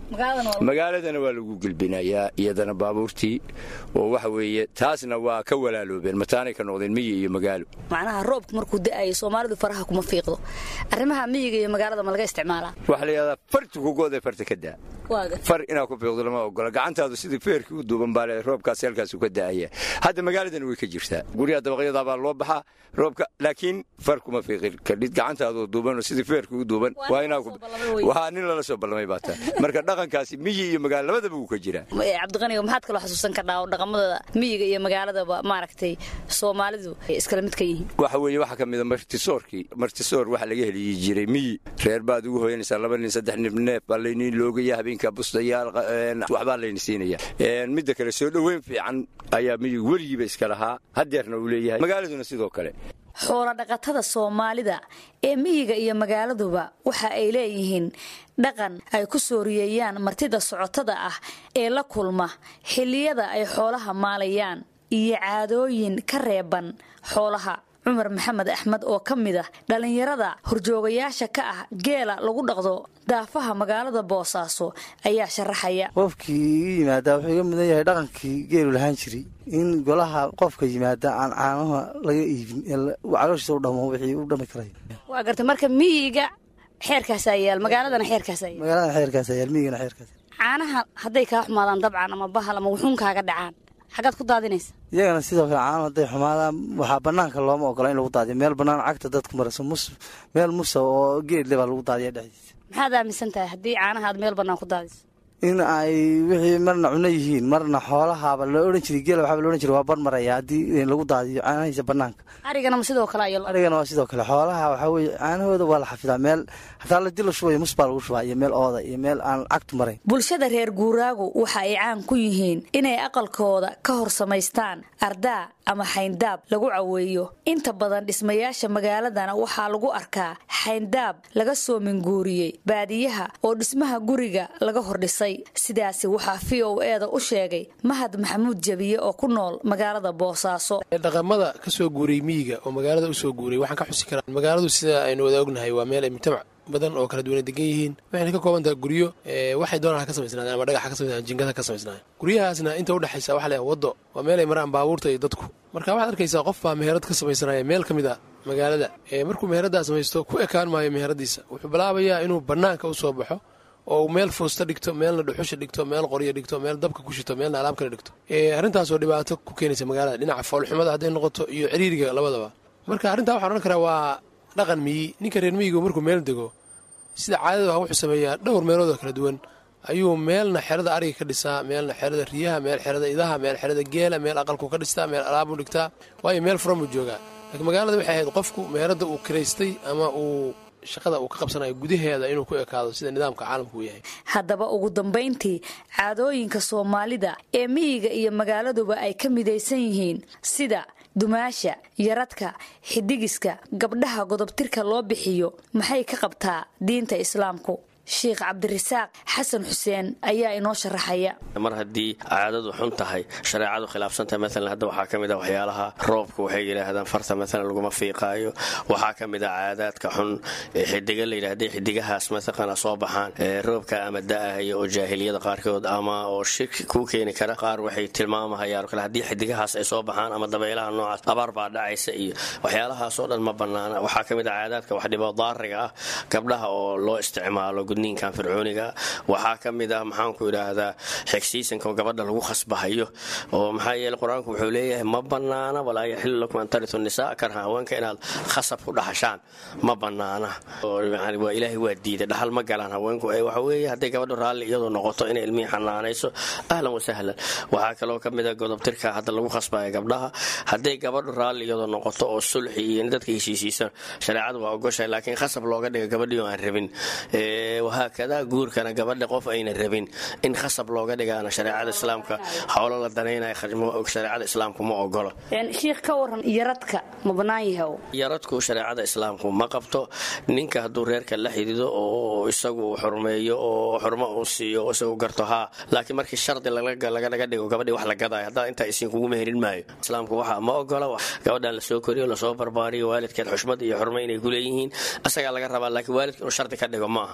magaaladana waa lagu gelbinayaa iyadana baabuurtii oo waxa weeye taasna waa ka walaaloobeen mataanay ka noqdeen miyi iyo magaalo macnaha roobku markuu da'ayo soomaalidu faraha kuma fiiqdo arrimaha miyiga iyo magaalada ma laga isticmaalaa waxaa la yidhahdaa farti kugoodee farta ka daa far inaad ku fiiqdo lama ogola gacantaadu sidii feerkii u duuban baa le roobkaasi halkaasu ka da'aya hadda magaaladana way ka jirtaa guryaha dabaqyadaa baa loo baxaa roobka laakiin far kuma fiiqin kadhid gacantaadu duubanoo sidii feerkii u duuban waa inaa waa nin lala soo ballamay baa taa marka dhaqankaasi miyi iyo magaalo labadaba wuu ka jiraa cabdiqaniga maxaad kaloo xasuusan kardhaa oo dhaqamada miyiga iyo magaaladaba maaragtay soomaalidu ay iskala mid ka yihiin waxa weeye waxaa ka mida martisoorkii martisoor waxaa laga heliyi jiray miyi reer baad ugu hoyanaysaa laba nin saddex nin neef baa layniin loogaya habeenka bustayaal waxbaa layni siinaya midda kale soo dhoweyn fiican ayaa miyigu weligiiba iska lahaa hadeerna uu leeyahay magaaladuna sidoo kale xoolo dhaqatada soomaalida ee miyiga iyo magaaladuba waxa ay leeyihiin dhaqan ay ku sooriyeeyaan martida socotada ah ee la kulma xilliyada ay xoolaha maalayaan iyo caadooyin ka reeban xoolaha cumar maxamed axmed oo ka mid ah dhallinyarada horjoogayaasha ka ah geela lagu dhaqdo daafaha magaalada boosaaso ayaa sharaxaya qofkii iga yimaadaa wuxuu iga mudan yahay dhaqankii geelu lahaan jiray in golaha qofka yimaada aan caanaha laga iibin calooshiisa u dhamo wixii u dhami karay waa gartay marka miyiga xeerkaasaa yaal magaaladana xeerkaasaa yaal magaalada xeerkaasa yaal miyigana xeerkaas caanaha hadday kaa xumaadaan dabcan ama bahal ama wuxuunkaaga dhacaan xaggaad ku daadinaysa iyagana sidoo kale caano hadday xumaadaan waxaa banaanka looma ogola in lagu daadiyo meel bannaan cagta dadku marayso mus meel musa oo geedle baa lagu daadiya dhexdiisa maxaad aaminsan tahay haddii caanaha aad meel bannaan ku daadiso in ay wixii marna cuno yihiin marna xoolahaaba la odhan jiray geela waxaaba la odhan jiray waa bar maraya haddii lagu daadiyo caanahiisa bannaanka arigana ma sidoo kale ayo arigana waa sidoo kale xoolaha waxaa weeye caanahooda waa la xafidaa meel hataa ladii la shubayo mus baa lagu shubaa iyo meel ooda iyo meel aan cagtu marayn bulshada reer guuraagu waxa ay caan ku yihiin inay aqalkooda ka hor samaystaan ardaa ama xayndaab lagu caweeyo inta badan dhismayaasha magaaladana waxaa lagu arkaa xayndaab laga soo minguuriyey baadiyaha oo dhismaha guriga laga hordhisay sidaasi waxaa v o eeda u sheegay mahad maxamuud jabiye oo ku nool magaalada boosaaso dhaqamada ka soo guuray miyiga oo magaalada u soo guuray waxaan ka xusi karaa magaaladu sida aynu wada ognahay waa meel ay mujtamac badan oo kala duwana degan yihiin waxayna ka kooban tahay guryo waxay doonaan ha ka samaysnaadeen ama dhagax ha ka samaysnaadeen jingada ha ka samaysnaadeen guryahaasna inta u dhexaysa waxa leeyahay waddo waa meel ay maraan baabuurta iyo dadku marka waxaad arkaysaa qof baa meherad ka samaysanaya meel ka mid a magaalada markuu meheraddaa samaysto ku ekaan maayo meheradiisa wuxuu bilaabayaa inuu bannaanka u soo baxo oo meel foosta dhigto meelna dhuxusha dhigto meel qoryo dhigto meel dabka ku shito meelna alaab kale dhigto arrintaasoo dhibaato ku keenaysa magaalada dhinaca foolxumada hadday noqoto iyo ciriiriga labadaba marka arrintaa waxaan odhan karaa waa dhaqan miyi ninka reer miyigu markuu meel dego sida caadada ah wuxuu sameeyaa dhowr meelood oo kala duwan ayuu meelna xerada ariga ka dhisaa meelna xerada riyaha meel xerada idaha meel xerada geela meel aqalku ka dhistaa meel alaabuu dhigtaa waayo meel furan buu joogaa laakiin magaalada waxay ahayd qofku meeradda uu kiraystay ama uu shaqada uu ka qabsanayo gudaheeda inuu ku ekaado sida nidaamka caalamku uu yahay haddaba ugu dambayntii caadooyinka soomaalida ee miyiga iyo magaaladuba ay ka midaysan yihiin sida dumaasha yaradka xidigiska gabdhaha godobtirka loo bixiyo maxay ka qabtaa diinta islaamku sheikh cabdirasaaq xasan xuseen ayaa inoo sharaxaya mar haddii caadadu xun tahay shareecadu khilaafsantahay maalan hadda waxaa ka mid ah waxyaalaha roobka waxay yidhaahdaan farta maalan laguma fiiqaayo waxaa ka mid ah caadaadka xun xidiga la yidhahda xidigahaas mataqana soo baxaan roobka ama da'ahaya oo jaahiliyada qaarkood ama oo shirki kuu keeni kara qaar waxay tilmaamahayaan kale haddii xidigahaas ay soo baxaan ama dabaylaha noocaas abaar baa dhacaysa iyo waxyaalahaasoo dhan ma bannaana waxaa ka mid ah caadaadka wax dhibo daariga ah gabdhaha oo loo isticmaalo ninkan fircooniga waxaa ka mid ah maxaanku idhaahdaa xigsiisanka gabadha lagu khasbahayo oo maxaa yeele qur-aanku wuxuu leeyahay ma bannaana walaa yaxilu lakum an taritu nisaa karha haweenka inaad khasab ku dhaxashaan ma bannaana waa ilaahay waa diiday dhaxal ma galaan haweenku waxa weeye hadday gabadhu raalli iyadoo noqoto inay ilmihii xanaanayso ahlan wasahlan waxaa kaloo ka mid a godobtirka hadda lagu khasbaya gabdhaha hadday gabadhu raalli iyadoo noqoto oo sulxi iyo dadka heshiisiisa shareecadu waa ogoshahay laakiin khasab looga dhiga gabadhii oo aan rabin wahaakada guurkana gabadha qof ayna rabin in khasab looga dhigaana shareecada islaamka howlo la danaynayo shareecada islaamku ma ogolo shiikh ka waran yaradka ma bannaan yahay yaradku shareecada islaamku ma qabto ninka hadduu reerka la xidido oo isagu xurmeeyo oo xurmo uu siiyo oo isagu garto haa laakiin markii shardi laganaga dhigo gabadhii wax la gadayo haddaa intaa isiin kugu meherin maayo islaamku waxa ma ogola gabadhan lasoo koriyo lasoo barbaariyo waalidkeed xushmad iyo xurmo inay ku leeyihiin asagaa laga rabaa laakiin waalidka inuu shardi ka dhigo ma aha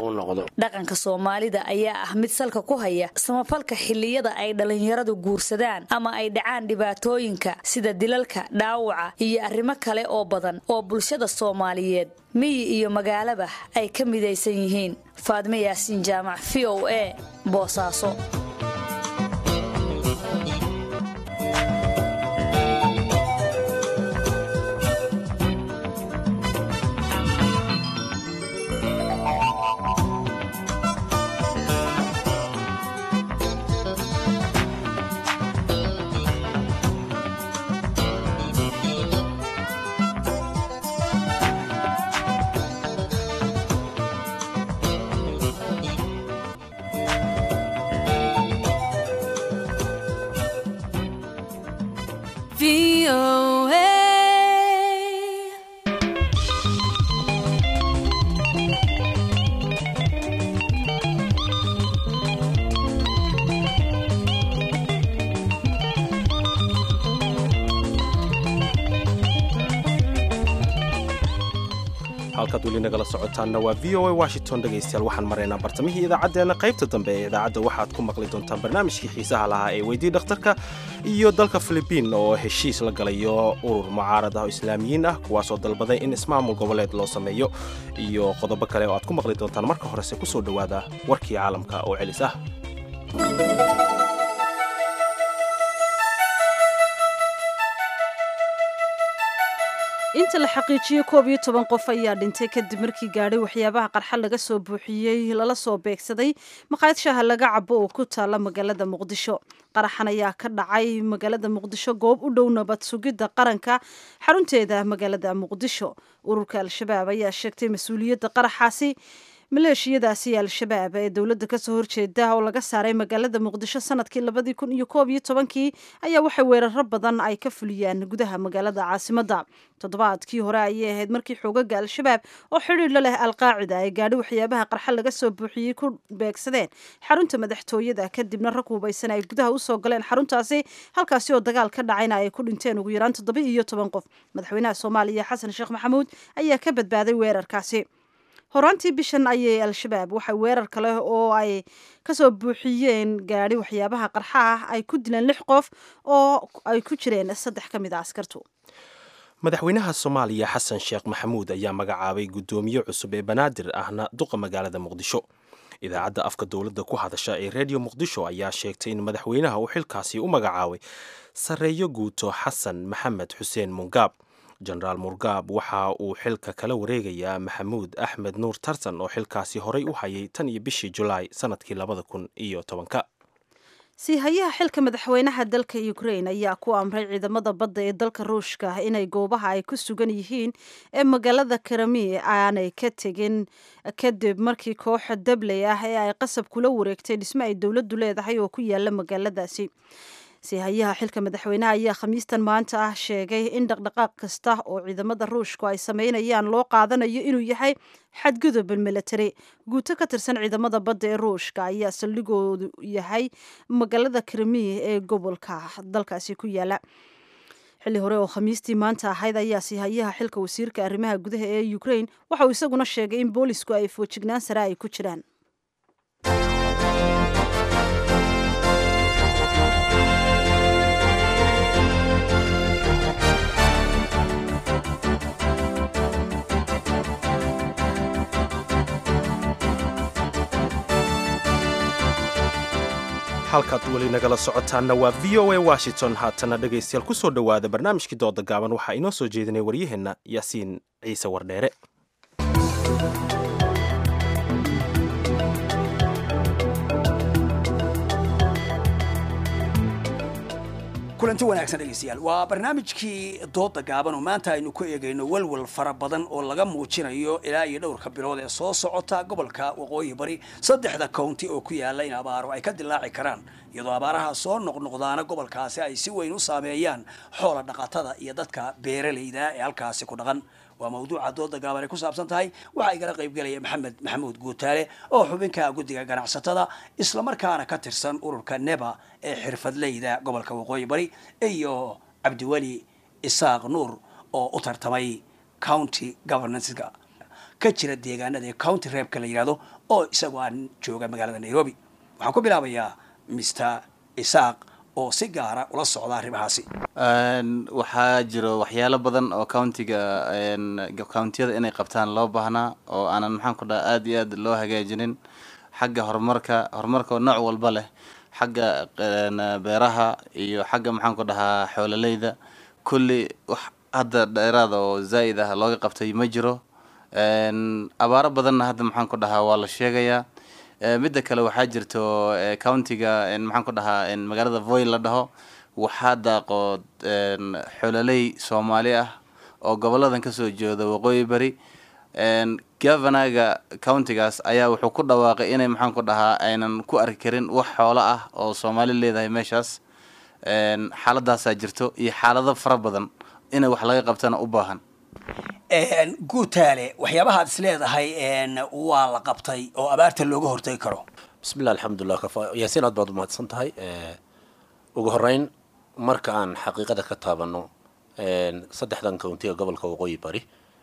u noqdo dhaqanka soomaalida ayaa ah mid salka ku haya samafalka xilliyada ay dhallinyaradu guursadaan ama ay dhacaan dhibaatooyinka sida dilalka dhaawaca iyo arrimo kale oo badan oo bulshada soomaaliyeed miyi iyo magaalaba ay ka midaysan yihiin faadme yaasiin jaamac v o a boosaaso halkaad weli nagala socotaanna waa v o a washington dhegaystayaal waxaan maraynaa bartamihii idaacaddeenna qaybta dambe ee idaacadda waxaad ku maqli doontaan barnaamijkii xiisaha lahaa ee weydii dhakhtarka iyo dalka filibiin oo heshiis la galayo urur mucaarad ah oo islaamiyiin ah kuwaasoo dalbaday in ismaamul goboleed loo sameeyo iyo qodobo kale oo aad ku maqli doontaan marka horese kusoo dhowaada warkii caalamka oo celis ah inta la xaqiijiyey koob iyo toban qof ayaa dhintay kadib markii gaadhay waxyaabaha qarxa laga soo buuxiyey lala soo beegsaday maqaayad shaaha laga cabo oo ku taala magaalada muqdisho qaraxan ayaa ka dhacay magaalada muqdisho goob u dhow nabad sugidda qaranka xarunteeda magaalada muqdisho ururka al-shabaab ayaa sheegtay mas-uuliyadda qaraxaasi maleeshiyadaasi al-shabaab ee dowladda kasoo horjeeda oo laga saaray magaalada muqdisho sanadkii labadii kun iyo koob iyo tobankii ayaa waxay weeraro badan ay ka fuliyaan gudaha magaalada caasimadda toddobaadkii hore ayay ahayd markii xoogaga al-shabaab oo xidhiir la leh alqaacida ay gaadhi waxyaabaha qarxa laga soo buuxiyey ku beegsadeen xarunta madaxtooyada kadibna rag hubaysan ay gudaha usoo galeen xaruntaasi halkaasi oo dagaal ka dhacayna ay ku dhinteen ugu yaraan toddoba iyo toban qof madaxweynaha soomaaliya xasan sheekh maxamuud ayaa ka badbaaday weerarkaasi horaantii bishan ayay al-shabaab waxay weerar kale oo ay kasoo buuxiyeen gaadhi waxyaabaha qarxa ah ay ku dileen lix qof oo ay ku jireen saddex ka mid a askartu madaxweynaha soomaaliya xasan sheekh maxamuud ayaa magacaabay guddoomiye cusub ee banaadir ahna duqa magaalada muqdisho idaacadda afka dowladda ku hadasha ee redio muqdisho ayaa sheegtay in madaxweynaha uu xilkaasi u magacaabay sarreeyo guuto xasan maxamed xuseen mungaab jenaraal murgaab waxa uu xilka kala wareegayaa maxamuud axmed nuur tartan oo xilkaasi horay u hayay tan iyo bishii julaay sanadkii labada kun iyo tobanka siihayaha xilka madaxweynaha dalka ukrain ayaa ku amray ciidamada badda ee dalka ruushka inay goobaha ay ku sugan yihiin ee magaalada karami aanay ka tegin kadib markii kooxa dabley ah ee ay qasab kula wareegtay dhisme ay dowladdu leedahay oo ku yaala magaaladaasi siihayaha xilka madaxweynaha ayaa khamiistan maanta ah sheegay in dhaqdhaqaaq kasta oo ciidamada ruushku ay sameynayaan loo qaadanayo inuu yahay xadgudub military guuto ka tirsan ciidamada badda ee ruushka ayaa saldhigoodu yahay magaalada krimiya ee gobolka dalkaasi ku yaala xilli hore oo khamiistii maanta ahayd ayaa siihayaha xilka wasiirka arrimaha gudaha ee ukrain waxa uu isaguna sheegay in boolisku ay foojignaan sare ay ku jiraan halkaad weli nagala socotaanna waa v o a washington haatana dhegaystayaal ku soo dhowaada barnaamijkii dooda gaaban waxaa inoo soo jeedinay waryaheenna yaasiin ciise wardheere kulanti wanaagsan dhegeystayaal waa barnaamijkii dooda gaaban oo maanta aynu ku eegayno walwal fara badan oo laga muujinayo ilaa iyo dhowrka bilood ee soo socota gobolka waqooyi bari saddexda county oo ku yaala in abaaro ay ka dilaaci karaan iyadoo abaaraha soo noqnoqdaana gobolkaasi ay si weyn u saameeyaan xoola dhaqatada iyo dadka beeralayda ee halkaasi ku dhaqan waa mawduuca dooda gaaban ay ku saabsan tahay waxaa igala qaybgelaya maxamed maxamuud guutaale oo xubinka guddiga ganacsatada islamarkaana ka tirsan ururka neba ee xirfadleyda gobolka waqooyi bari iyo cabdiweli isaaq nuur oo u tartamay county governancega ka jira deegaanada ee county reebka la yidhahdo oo isagoo aan jooga magaalada nairobi waxaan ku bilaabayaa mr isaaq oo si gaara ula socda arrimahaasi waxaa jiro waxyaalo badan oo countiga countiyada inay qabtaan loo baahnaa oo aanan maxaan ku dhaha aada iyo aad loo hagaajinin xagga horumarka horumarka oo nooc walba leh xagga beeraha iyo xagga maxaan ku dhahaa xoololeyda kulli wax hadda dheeraada oo zaa'id ah looga qabtay ma jiro abaaro badanna hadda maxaan ku dhahaa waa la sheegayaa midda kale waxaa jirto countiga maxaan ku dhahaa magaalada voy la dhaho waxaa daaqo xololey soomaali ah oo goboladan kasoo jeeda waqooyi bari governaga countigaas ayaa wuxuu ku dhawaaqay inay maxaan ku dhahaa aynan ku arki karin wax xoolo ah oo soomaali leedahay meeshaas xaaladaasaa jirto iyo xaalado fara badan inay wax laga qabtana u baahan guutaale waxyaabahaad is leedahay waa la qabtay oo abaarta looga hortagi karo bismillah alxamdulilah yaasiin aad baad umahadsan tahay ugu horeyn marka aan xaqiiqada ka taabano saddexdan countiga gobolka waqooyi bari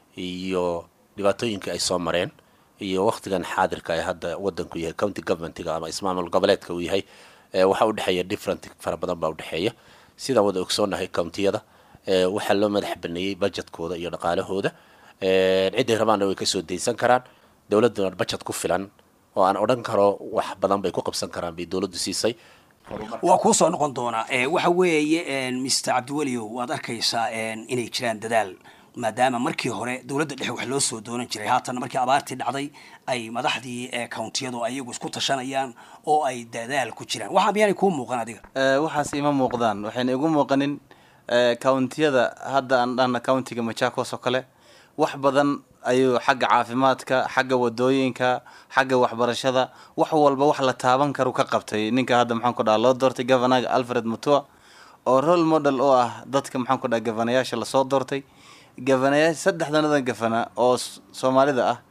iyo dhibaatooyinka ay soo mareen iyo waktigan xaadirka ee hadda wadanku yahay county governmentiga ama ismaamul goboleedka uu yahay waxaa udhexeeya different fara badan baa udhexeeya sidaan wada ogsoonahay countiyada waxaa loo madax baneeyey budgetkooda iyo dhaqaalahooda ciday rabaanna way kasoo daysan karaan dowladuna budget ku filan oo aan odhan karo wax badan bay ku qabsan karaan bay dowladdu siisay waa kuu soo noqon doonaa waxa weeye mr cabdiweliow waad arkaysaa inay jiraan dadaal maadaama markii hore dowladda dhexe wax loo soo doonan jiray haatan markii abaartii dhacday ay madaxdii countiyadu ayagu isku tashanayaan oo ay dadaal ku jiraan waxa miyaanay kuu muuqan adiga waxaas ima muuqdaan waxayna igu muuqanin countiyada hadda aan dhahna countiga machakos oo kale wax badan ayuu xagga caafimaadka xagga wadooyinka xagga waxbarashada wax walba wax la taaban karu ka qabtay ninka hadda maxaan ku dhaha loo doortay governaga alfred mutua oo role model oo ah dadka maxaan ku dhaha gavanayaasha lasoo doortay gavanayaasha saddexdanadan gavana oo soomaalida ah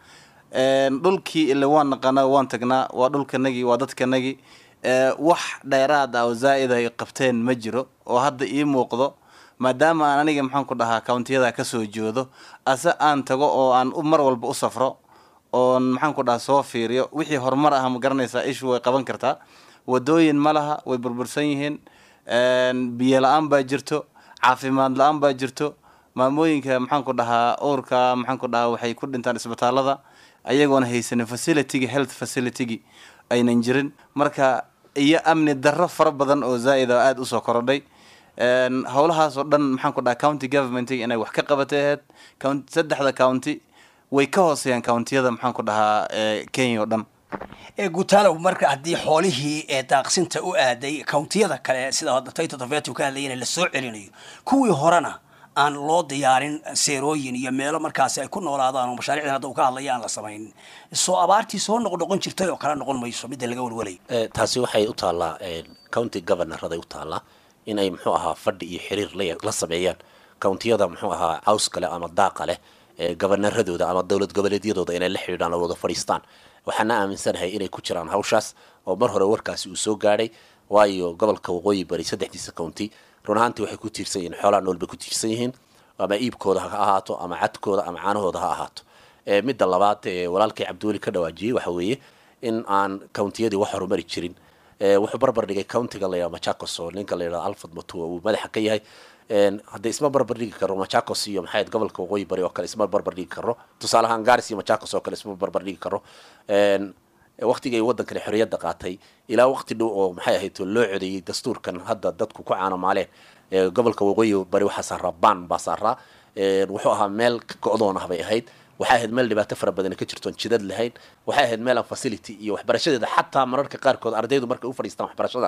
dhulkii ile waan naqanaa waan tagnaa waa dhulkanagii waa dadkanagii wax dheeraad ah oo zaa'id ay qabteen ma jiro oo hadda ii muuqdo maadaama aan aniga maxaan ku dhahaa countiyada kasoo jeedo ase aan tago oo aan mar walba u safro oon maxaan ku dhahaa soo fiiriyo wixii horumar ah ma garanaysaa ishu way qaban kartaa wadooyin ma laha way burbursan yihiin biyo la-aan baa jirto caafimaad la-aan baa jirto maamooyinka maxaan ku dhahaa uurka maxaan ku dhahaa waxay ku dhintaan isbitaalada ayagoona haysanin facilitygii health facilitygii aynan jirin marka iyo amni darro fara badan oo zaa'id a aada usoo korodhay howlahaas oo dhan maxaan ku dhaha county governmentiga inay wax ka qabatay ahayd saddexda county way ka hooseeyaan countiyada maxaan ku dhahaa kenya oo dhan gutaalow marka haddii xoolihii ee daaqsinta u aaday countiyada kale sida hadda tayto tafetu ka hadlayana lasoo celinayo kuwii horena aan loo diyaarin seerooyin iyo meelo markaasi ay ku noolaadaan oo mashaariicdan hadda uu ka hadlaya aan la samayn soo abaartii soo noqnoqon jirtay oo kale noqon mayso midda laga walwalay taasi waxay u taallaa county governoraday u taallaa in ay muxuu ahaa fadhi iyo xiriir la sameeyaan countiyada muxuu ahaa caws kale ama daaqa leh governaradooda ama dowlad goboleedyadooda inay la xidhiidhaan oo wada fadhiistaan waxaana aaminsanahay inay ku jiraan hawshaas oo mar hore warkaasi uu soo gaadhay waayo gobolka waqooyi bari saddexdiisa county run ahaantii waxay ku tiirsan yihiin xoolaha nool bay ku tiirsan yihiin ama iibkooda ha ahaato ama cadkooda ama caanahooda ha ahaato midda labaad ee walaalkay cabdiweli ka dhawaajiyey waxa weeye in aan countiyadii wax horumari jirin wuxuu barbar dhigay countiga la yidhaha machakos oo ninka la yidhaha alfred matua uu madaxa ka yahay haddii isma barbar dhigi karo machakos iyo maxay gobolka waqooyi bari oo kale isma barbar dhigi karo tusaale ahaan garis iyo machakos oo kale isma barbar dhigi karo waqtigii ay waddankani xorriyadda qaatay ilaa waqti dhow oo maxay ahayd loo codeeyey dastuurkan hadda dadku ku caanamaaleen gobolka waqooyi bari waxaa saaraa ban baa saaraa wuxuu ahaa meel go-doon ah bay ahayd waxay ahayd meel dhibaato fara badan ka jirtoon jidad lahayn waxay ahayd meel aan facility iyo waxbarashadeeda xataa mararka qaarkood ardaydu markay u fadhiistaan waxbarashada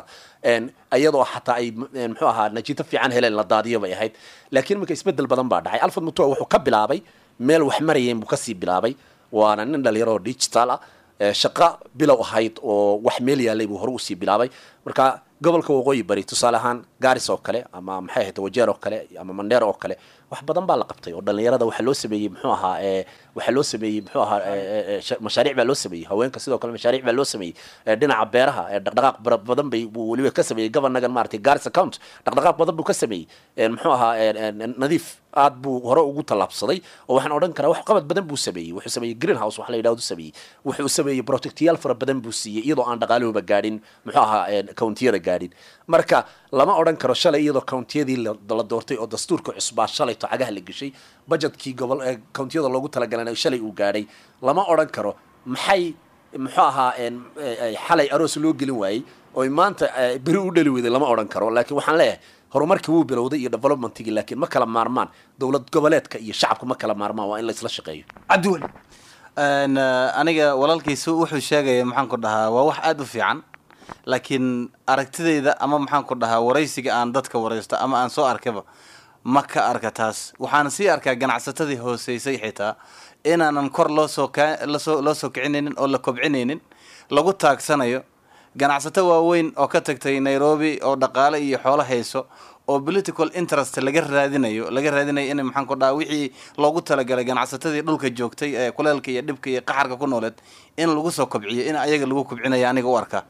iyadoo xataa ay muxuu ahaa najiito fiican heleen la daadiyo bay ahayd laakiin marka isbedel badan baa dhacay alfred mutua wuxuu ka bilaabay meel wax marayeen buu kasii bilaabay waana nin dhalinyaro oo digital ah shaqo bilow ahayd oo wax meel yaalay buu hore usii bilaabay marka gobolka waqooyi bari tusaale ahaan gaaris oo kale ama maxay ahayd wajeer oo kale ama mandheer oo kale wax badan baa la qabtay oo dhalinyarada waxaa loo sameeyey muxuu ahaa ee waxaa loo sameeyey muxuu ahaa ee, ee, sha- mashaariic baa loo sameeyey haweenka sidoo kale mashaariic baa loo sameeyey ee, dhinaca beeraha ee dhaqdhaqaaq bara badan bay buu weliba ka sameeyey governagan maaragtay garis account dhaqdhaqaaq badan buu ka sameeyey ee, muxuu ahaa ee, ee, nadiif aad buu hore ugu tallaabsaday oo waxaan odhan karaa wax qabad badan buu sameeyey wuxuu sameeyey greenhouse wax la yidhahdo sameeyey wuxuu sameeyey protectiyaal fara badan buu siiyey iyadoo aan dhaqaaluhuba gaadhin muxuu ahaa ee, countiyada gaadhin marka lama odhan karo shalay iyadoo countiyadii la la doortay oo dastuurka cusbaa shalayto cagaha la geshay budgetkii gobol ee countiyada loogu talagalay shalay uu gaadhay lama odhan karo maxay muxuu ahaa een, ee, ee, xalay aroos loo gelin waayey oo maanta ee, beri u dhali weyday lama odhan karo laakiin waxaan leeyahay horumarkii wuu bilowday iyo developmentigii laakiin ma kala maarmaan dowlad goboleedka iyo shacabku ma kala maarmaan waa in la isla shaqeeyo cabdiweli Een, eh, aniga walaalkiisu wuxuu sheegaya maxaan ku dhahaa waa wax aada u fiican laakiin aragtidayda ama maxaan ku dhahaa waraysiga aan dadka waraysto ama aan soo arkaba ma ka arka taas waxaan sii arkaa ganacsatadii hooseysay xitaa inaanan kor loo soo ka lasoo loo soo kicinaynin oo la kobcinaynin lagu taagsanayo ganacsato waaweyn oo ka tagtay nairobi oo dhaqaale iyo xoolo hayso oo political interest laga raadinayo laga raadinayo in maxaan ku dhaha wixii loogu talagalay ganacsatadii dhulka joogtay ee kuleelka iyo dhibka iyo qaxarka ku nooleed in lagu soo kobciyo in ayaga lagu kobcinayo aniga u arkaa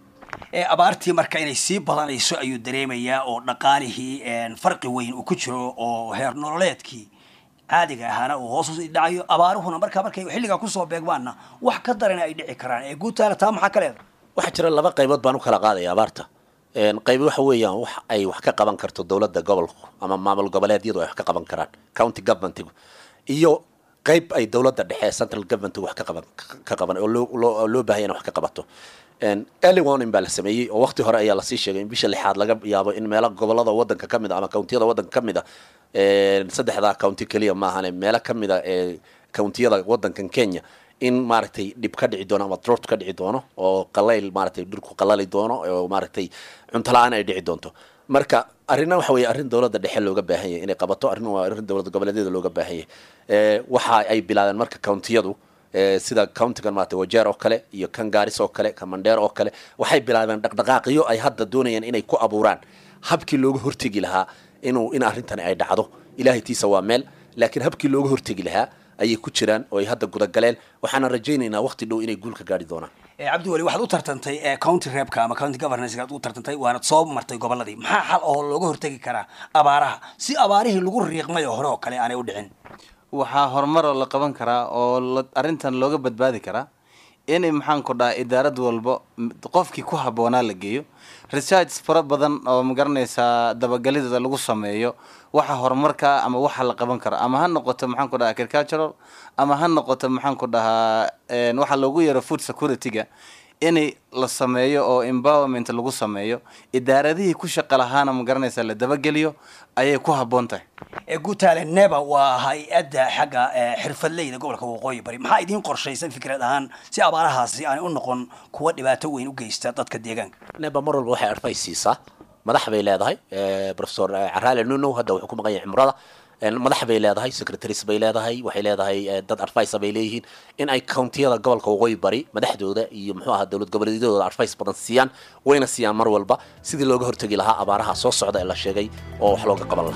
ee abaartii marka inay sii badanayso ayuu dareemayaa oo dhaqaalihii een, farqi weyn uu ku jiro oo heer nololeedkii caadiga ahaana uu hoos usii dhacayo abaaruhuna marka markay xilligaa kusoo beegmaanna wax ka darana ay dhici karaan ee guutaala taa maxaa ka leeda waxaa jira laba qaybood baan u kala qaadaya abaarta Een, qayb waxa weeyaan wax ay wax ka qaban karto dowladda gobolku ama maamul goboleedyadu ay wax ka qaban karaan county governmentigu iyo qayb ay dowladda dhexe central governmentigu wax ka qaban ka qaban oo loo loo oo loo baahan yahay in wax ka qabato Een, early warning baa la sameeyey oo waqti hore ayaa lasii sheegay in bisha lixaad laga yaabo in meelo gobolada wadanka ka mid a ama countiyada wadanka ka mid a een, saddexdaa county keliya maahane meelo ka mid a ee countiyada wadankan kenya in maaragtay dhib ka dhici doono ama drought ka dhici doono oo qalayl maaragtay dhulku qalali doono oo maaragtay cunto la-aan ay dhici doonto marka arrinna waxa weeye arrin dowladda dhexe looga baahan yahay inay qabato arrin waa arrin dowlad goboleedyada looga baahan yahay ee waxa ay bilaabeen marka countiyadu ee sida countigan maaragtay wajeer oo kale iyo kan gaaris oo kale kan mandheer oo kale waxay bilaabeen dhaqdhaqaaqyo ay hadda doonayaan inay ku abuuraan habkii looga hortegi lahaa inuu in arrintani ay dhacdo ilaahay tiisa waa meel laakiin habkii looga hortegi lahaa ayay ku jiraan oo ay hadda gudagaleen waxaana rajaynaynaa waqti dhow inay guul ka gaari doonaan ee cabdiweli waxaad u tartantay ee county reebka ama county governance aad u tartantay waanad soo martay goboladii maxaa xal oo looga hortegi karaa abaaraha si abaarihii lagu riiqmay oo hore oo kale aanay u dhicin waxaa horumaroo la qaban karaa oo la- arrintan looga badbaadi karaa in maxaan ku dhaha idaarad walbo m- qofkii ku habboonaa la geeyo research fara badan oo magaranaysaa dabagalideeda lagu sameeyo waxa horumarka ama waxa la qaban karo ama ha noqoto maxaan ku dhaha agricultural ama ha noqoto maxaan ku dhahaa een, waxa loogu yeero food security-ga in la sameeyo oo empowerment lagu sameeyo idaaradihii ku shaqa lahaana magaranaysaa la dabageliyo ayay ku habboon tahay ee guutaale neba waa hay-adda xagga ee, xirfadleyda gobolka waqooyi bari maxaa idiin qorshaysan fikrad ahaan si abaarahaasi aanay u noqon kuwa dhibaato weyn u geysta dadka deegaanka neba mar walba waxay advice siisaa madax bay leedahay eh, professor eh, caraale nuno hadda wuxuu ku maqan yahay cimrada En madax bay leedahay secretaries bay leedahay waxay leedahay eh, dad advice bay leeyihiin in ay countiyada gobolka waqooyi bari madaxdooda iyo muxuu ahaa dowlad goboleedyadooda advice badan siiyaan wayna siiyaan mar walba sidii looga hortegi lahaa abaaraha soo socda ee la sheegay oo wax looga qaban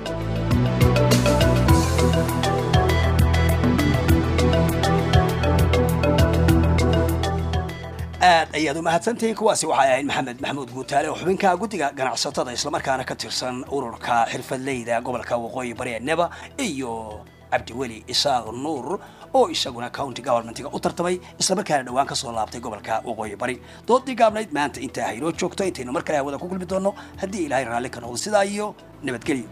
lahaa aad ayaad u mahadsantihiin kuwaasi waxay ahayd maxamed maxamuud guutaale oo xubinka guddiga ganacsatada islamarkaana ka tirsan ururka xirfadleyda gobolka waqooyi bari ee neba iyo cabdiweli isaaq nuur oo isaguna county governmentiga u tartamay islamarkaana dhowaan ka soo laabtay gobolka waqooyi bari doodii gaabnayd maanta intaa haynoo joogto intaynu mar kale hawada ku kulmi doonno haddii ilaahay raalli ka noqdo sidaa iyo nabadgelyo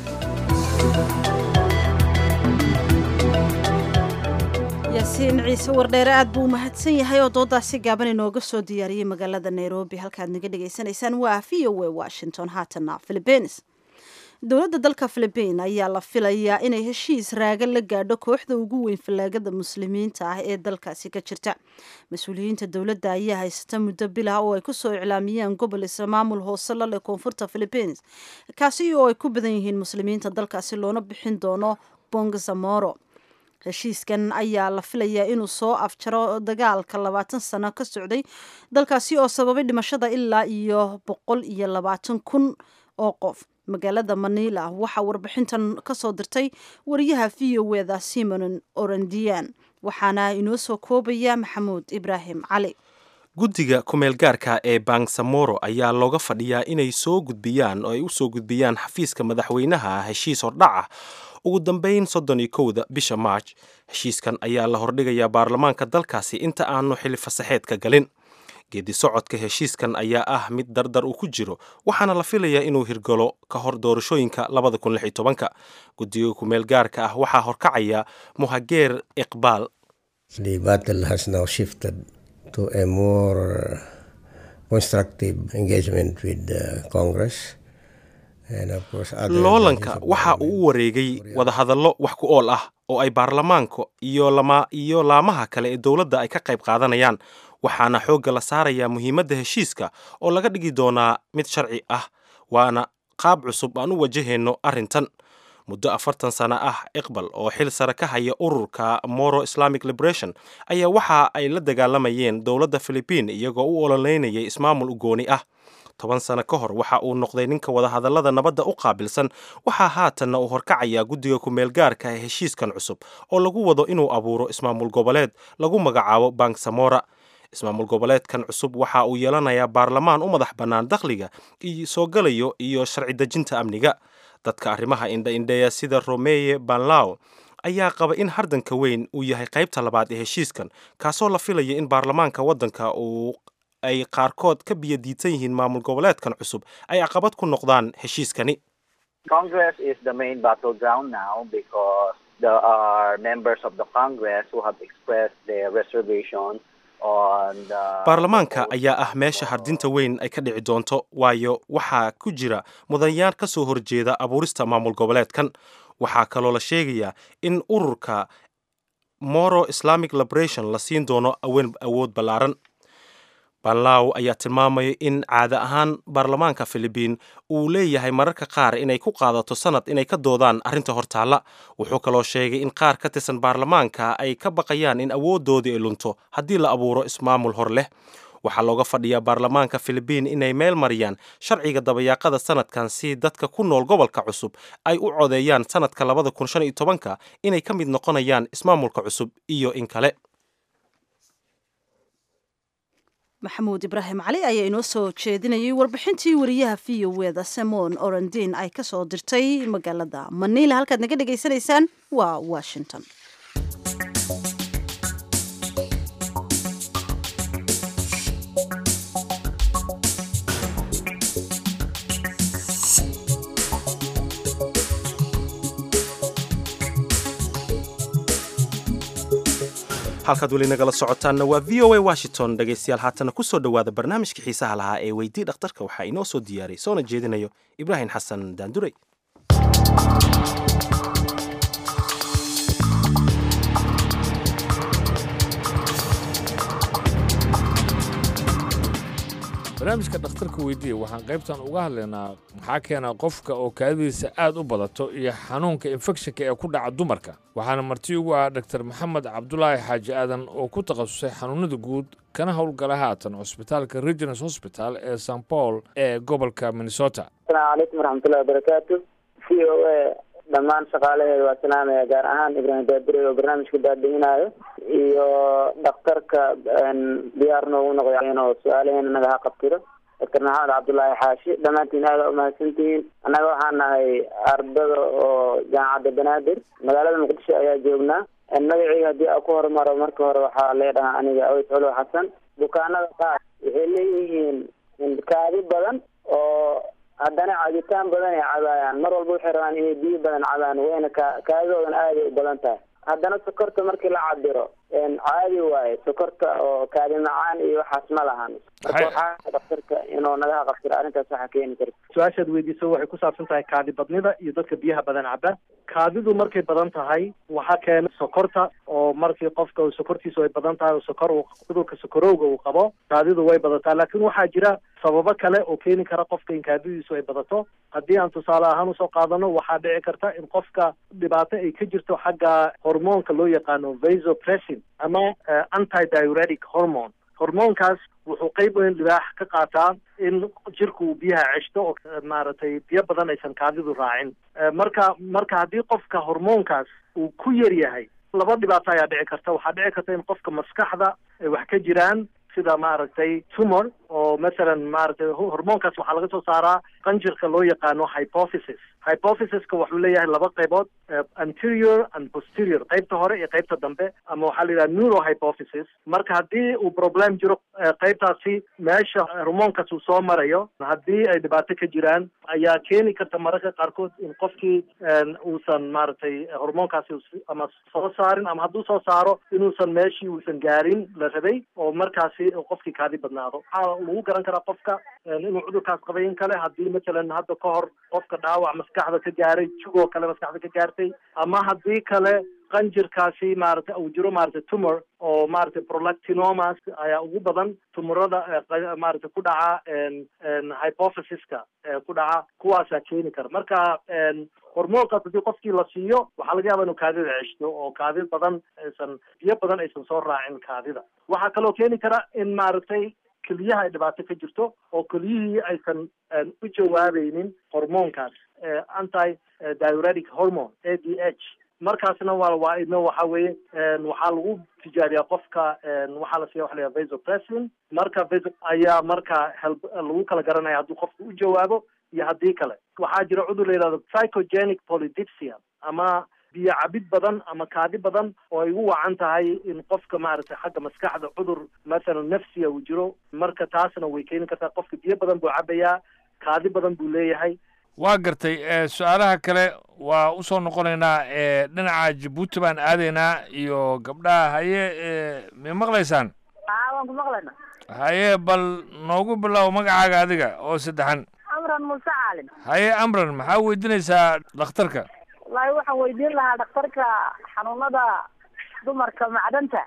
yaasiin ciise wardheere aad buu u mahadsan yahay oo doodaasi gaaban inooga soo diyaariyey magaalada nairobi halkaad naga dhagaysanaysaan waa v o a washington haatana philippines dowladda dalka philibiin ayaa la filayaa inay heshiis raaga la gaadho kooxda ugu weyn fallaagada muslimiinta ah ee dalkaasi ka jirta mas-uuliyiinta dowladda ayaa haysata muddo bilah oo ay kusoo iclaamiyeen gobol isla maamul hoose la leh koonfurta philibiins kaasi oo ay ku badan yihiin muslimiinta dalkaasi loona bixin doono bongzamoro heshiiskan ayaa la filayaa inuu soo afjaro dagaalka labaatan sano ka socday dalkaasi oo sababay dhimashada ilaa iyo boqol iyo labaatan kun oo qof magaalada maniila waxaa warbixintan ka soo dirtay wariyaha v o eda simon orandian waxaana inoo soo koobaya maxamuud ibraahim cali guddiga kumeel gaarka ee bangsamoro ayaa looga fadhiyaa inay soo gudbiyaan oo ay u soo gudbiyaan xafiiska madaxweynaha heshiis hordhac ah ugu dambeyn soddon iyo kowda bisha maarj heshiiskan ayaa la hordhigayaa baarlamaanka dalkaasi inta aanu xili fasaxeedka galin geedi socodka heshiiskan ayaa ah mid dardar uu ku jiro waxaana la filayaa inuu hirgalo ka hor doorashooyinka labada kun lix iyo tobanka guddiga kumeel gaarka ah waxaa horkacaya muhageer iqbaal to a more constructive engagement with the Congress. loolanka waxa uu u wareegay wadahadallo wax ku ool ah oo ay baarlamaanka iyo lama iyo laamaha kale ee dowladda ay ka qayb qaadanayaan waxaana xoogga la saarayaa muhiimadda heshiiska oo laga dhigi doonaa mid sharci ah waana qaab cusub aan u wajahayno arrintan muddo afartan sano ah iqbal oo xil sare ka haya ururka moro islamic liberation ayaa waxa ay la dagaalamayeen dowladda philibiin iyagoo u ololeynayay ismaamul ugooni ah toban sano ka hor waxa uu noqday ninka wadahadallada nabadda u qaabilsan waxaa haatanna uu horkacayaa guddiga kumeel gaarka ee heshiiskan cusub oo lagu wado inuu abuuro ismaamul goboleed lagu magacaabo bangsamora ismaamul goboleedkan cusub waxa uu yeelanayaa baarlamaan u madax bannaan dakhliga iyo soo galayo iyo sharci dejinta amniga dadka arrimaha indha-indheeya sida romeye banlaw ayaa qaba in hardanka weyn uu yahay qaybta labaad ee heshiiskan kaasoo la filaya in baarlamaanka waddanka uu ay qaarkood ka biyo diidsan yihiin maamul goboleedkan cusub ay caqabad ku noqdaan heshiiskani Congress is the main battleground now because there are members of the Congress who have expressed their reservations on the baarlamaanka ayaa ah meesha hardinta weyn ay ka dhici doonto waayo waxaa ku jira mudanayaal ka soo horjeeda abuurista maamul goboleedkan waxaa kaloo la sheegayaa in ururka moro islamic liberation la siin doono awen awood ballaaran banlaw ayaa tilmaamaya in caada ahaan baarlamaanka philibiin uu leeyahay mararka qaar inay ku qaadato sanad inay ka doodaan arrinta hortaalla wuxuu kaloo sheegay in qaar ka tirsan baarlamaanka ay ka baqayaan in awooddoodii ay lunto haddii la abuuro ismaamul hor leh waxaa looga fadhiyaa baarlamaanka philibiin inay meel mariyaan sharciga dabayaaqada sanadkan si dadka ku nool gobolka cusub ay u codeeyaan sanadka labada kun shan iyo tobanka inay ka mid noqonayaan ismaamulka cusub iyo in kale maxamuud ibraahim cali ayaa inoo soo jeedinayay warbixintii wariyaha v o eda simon orandin ay ka soo dirtay magaalada maniila halkaad naga dhegaysanaysaan waa washington halkaad weli nagala socotaanna waa v o a washington dhegaystayaal haatana ku soo dhowaada barnaamijka xiisaha lahaa ee weydii dhakhtarka waxaa inoo soo diyaaray soona jeedinayo ibraahim xasan daandurey barnaamijka dhakhtarka weydiiya waxaan qaybtan uga hadlaynaa maxaa keena qofka oo kaadidiisa aad u badato iyo xanuunka infekshanka ee ku dhaca dumarka waxaana marti ugu ah dr maxamed cabdulaahi xaaji aadan oo ku takhasusay xanuunada guud kana howlgala haatan cusbitaalka reginals hosbital ee st paul ee gobolka minnesota asalaamu calaykum waraxmatullahi wabarakaatu v o a dhammaan shaqaalaheeda waa salaamaya gaar ahaan ibraahim daabire oo barnaamijka daadihinaayo iyo dhakhtarka diyaar noogu noqday inuu su-aalaheena naga haqabtiro doctor maxamed cabdullaahi xaashi dhammaantiin aada umahadsantihiin annaga waxaan nahay ardada oo jaamacadda banaadir magaalada muqdisho ayaa joognaa magaceyga haddii aan ku horumaro marka hore waxaa leedhahaa aniga aweys colo xasan bukaanada qaar waxay leeyihiin kaadi badan oo haddana cabitaan badan ay cabaayaan mar walba waxay rabaan inay biyo badan cabaan wayna ka kaadidoodan aaday u badan tahay haddana sokorta markii la cabiro caadi waaye sokorta oo kaadi macaan iyo waxaas ma lahan marka waxaa daktarka inuu naga haqabtiro arrintaas waxaa keeni karta su-aashaad weydiiso waxay ku saabsan tahay kaadi badnida iyo dadka biyaha badan caba kaadidu markay badan tahay waxaa keena sokorta oo markii qofka sokortiisu ay badan tahay oo sokor cudurka sokorowga uu qabo kaadidu way badataa laakiin waxaa jira sababo kale oo keeni kara qofka in kaadidiisu ay badato haddii aan tusaale ahaan usoo qaadano waxaa dhici karta in qofka dhibaato ay ka jirto xagga hormoonka loo yaqaano vasopressin ama antidiuretic hormone hormoonkaas wuxuu qayb weyn libaax ka qaataa in jirku uu biyaha ceshto oo maaragtay biyo badan aysan kaadidu raacin marka marka haddii qofka hormoonkaas uu ku yar yahay laba dhibaato ayaa dhici karta waxaa dhici karta in qofka maskaxda ay wax ka jiraan sida maaragtay tumor oo masalan maaragtay hormoonkaas waxaa laga soo saaraa qanjirka loo yaqaano hypophysis hypophysiska wuxuu leeyahay laba qaybood anterior and posterior qaybta hore iyo qaybta dambe ama waxaa la yidhaha neurohypophysis marka haddii uu problem jiro qaybtaasi meesha hormoonkaas uu soo marayo haddii ay dhibaato ka jiraan ayaa keeni karta mararka qaarkood in qofkii uusan maaragtay hormoonkaasi ama soo saarin ama hadduu soo saaro inuusan meeshii uusan gaarin la rabay oo markaasi qofkii kaadi badnaado waxaa lagu garan karaa qofka inuu cudurkaas qabay in kale haddii masalan hadda ka hor qofka dhaawac maskaxda ka gaaray jugoo kale maskaxda ka gaartay ama haddii kale qanjirkaasi maaragtay uu jiro maaragtay tumor oo maaragtay prolactinomas ayaa ugu badan tumorada maaragtay ku dhaca hypophysiska ku dhaca kuwaasaa keeni kara marka hormoonkaas haddii qofkii la siiyo waxaa laga yaaba inuu kaadida ceshto oo kaadi badan aysan biyo badan aysan soo raacin kaadida waxaa kaloo keeni kara in maaragtay keliyaha ay dhibaato ka jirto oo keliyihii aysan u jawaabaynin hormoonkaas anti diuretic hormone a d h markaasna waa waa idna waxa weeye waxaa lagu tijaariyaa qofka waxaa la siiya waxa la yidhaha vasopressin marka vaso ayaa marka helb lagu kala garanaya hadduu qofka u jawaabo iyo haddii kale waxaa jira cudur la yidhahdo psychogenic polydipsia ama biyo cabid badan ama kaadi badan oo ay ugu wacan tahay in qofka maaragtay xagga maskaxda cudur mathalan nafsiya uu jiro marka taasna way keeni kartaa qofka biyo badan buu cabayaa kaadi badan buu leeyahay waa gartay su-aalaha kale waa usoo noqonaynaa dhinaca jabuuti baan aadaynaa iyo gabdhaha haye may maqlaysaan waan ku maqlayna haye bal noogu bilow magacaaga adiga oo saddexan amran muuse caalim haye amran maxaa weydiinaysaa dhakhtarka wallaahi waxaan weydiin lahaa dhakhtarka xanuunada dumarka macdanta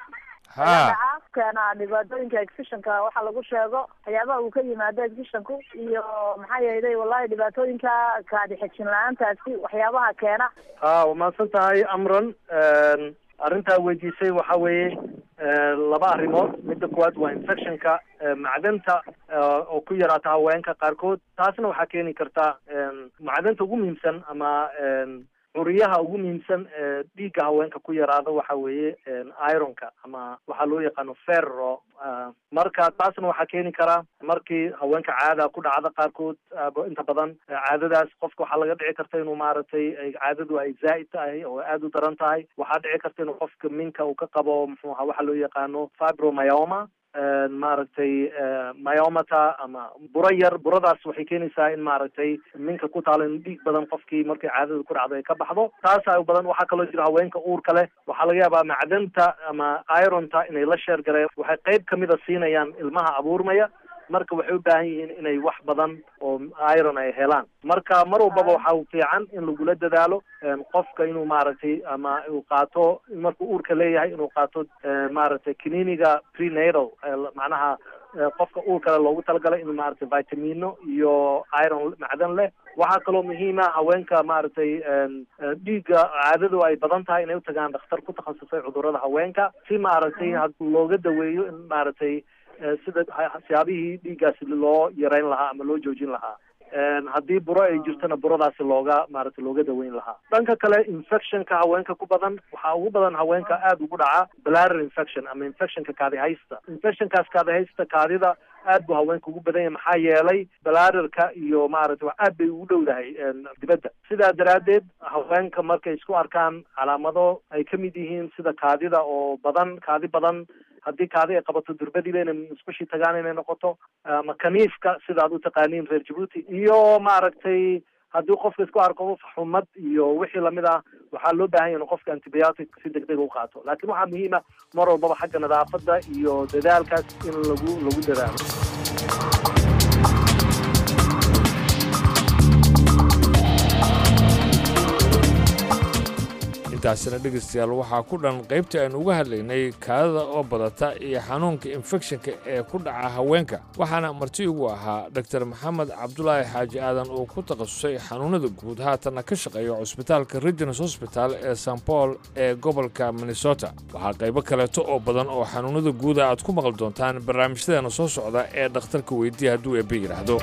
ha keena dhibaatooyinka exfishanka waxa lagu sheego waxyaabaha uu ka yimaado exfishanku iyo maxaa yeelay wallahi dhibaatooyinka kaadi xejin la-aantaasi waxyaabaha keena ha waa mahadsan tahay amran arrintaa weydiisay waxa weeye laba arrimood midda kuwaad waa infectionka macdanta oo ku yaraata haweenka qaarkood taasna waxaa keeni karta macdanta ugu muhiimsan ama curiyaha ugu muhiimsan ee dhiigga haweenka ku yaraada waxa weeye ironka ama waxaa loo yaqaano ferro marka taasna waxaa keeni karaa markii haweenka caada ku dhacda qaarkood inta badan caadadaas qofka waxaa laga dhici karta inuu maaragtay caadadu ay zaa'id tahay oo aada u daran tahay waxaa dhici karta inuu qofka minka uu ka qabo muxuu ahaa waxaa loo yaqaano fibromyoma maaragtay myomata ama buro yar buradaas waxay keenaysaa in maaragtay minka ku taalo in dhiig badan qofkii markay caadada ku dhacdo ay ka baxdo taasa u badan waxaa kaloo jira haweenka uurka leh waxaa laga yaabaa macdanta ama ironta inay la sheer gareen waxay qayb kamida siinayaan ilmaha abuurmaya marka waxay u baahan yihiin inay wax badan oo iron ay helaan marka mar walbaba waxa fiican in lagula dadaalo qofka inuu maaragtay ama uu qaato markuu uurka leeyahay inuu qaato maaragtay cliniga prenatal macnaha qofka uurkale loogu talagalay inuu maaragtay vitamino iyo iron macdan leh waxaa kaloo muhiima haweenka maaragtay dhiigga caadadu ay badan tahay inay utagaan dhakhtar ku takhasusay cudurrada haweenka si maaragtay looga daweeyo in maaragtay sida siyaabihii dhiiggaasi loo yareyn lahaa ama loo joojin lahaa haddii buro ay jirtona buradaasi looga maaragtay looga daweyn lahaa dhanka kale infectionka haweenka ku badan waxaa ugu badan haweenka aada ugu dhaca bladder infection ama infectionka kaadihaysta infectionkaas kaadihaysta kaadida aad buu haweenka ugu badan yahay maxaa yeelay bladderka iyo maaragtay wax aad bay ugu dhowdahay dibadda sidaa daraaddeed haweenka markay isku arkaan calaamado ay ka mid yihiin sida kaadida oo badan kaadi badan haddii kaadi ay qabato durbadiiba inay musqushii tagaan inay noqoto ama kaniifka sida aad u taqaaniin reer jabuuti iyo maaragtay haddii qofka isku arko xumad iyo wixii lamid ah waxaa loo baahan yahay in qofka antibiotic si deg dega u qaato laakiin waxaa muhiima mar walbaba xagga nadaafadda iyo dadaalkaas in lagu lagu dadaalo intaasina dhegaystayaal waxaa ku dhan qaybtii aynu uga hadlaynay kaadada oo badata iyo xanuunka infekshanka ee ku dhaca haweenka waxaana marti ugu ahaa dr maxamed cabdulaahi xaaji aadan oo ku takhasusay xanuunada guud haatanna ka shaqeeya cusbitaalka regins hosbital ee st paul ee gobolka minnesota waxaa qaybo kaleeto oo badan oo xanuunada guuda aad ku maqli doontaan barnaamijyadeena soo socda ee dhakhtarka weydiya hadduu eebbe yidhaahdo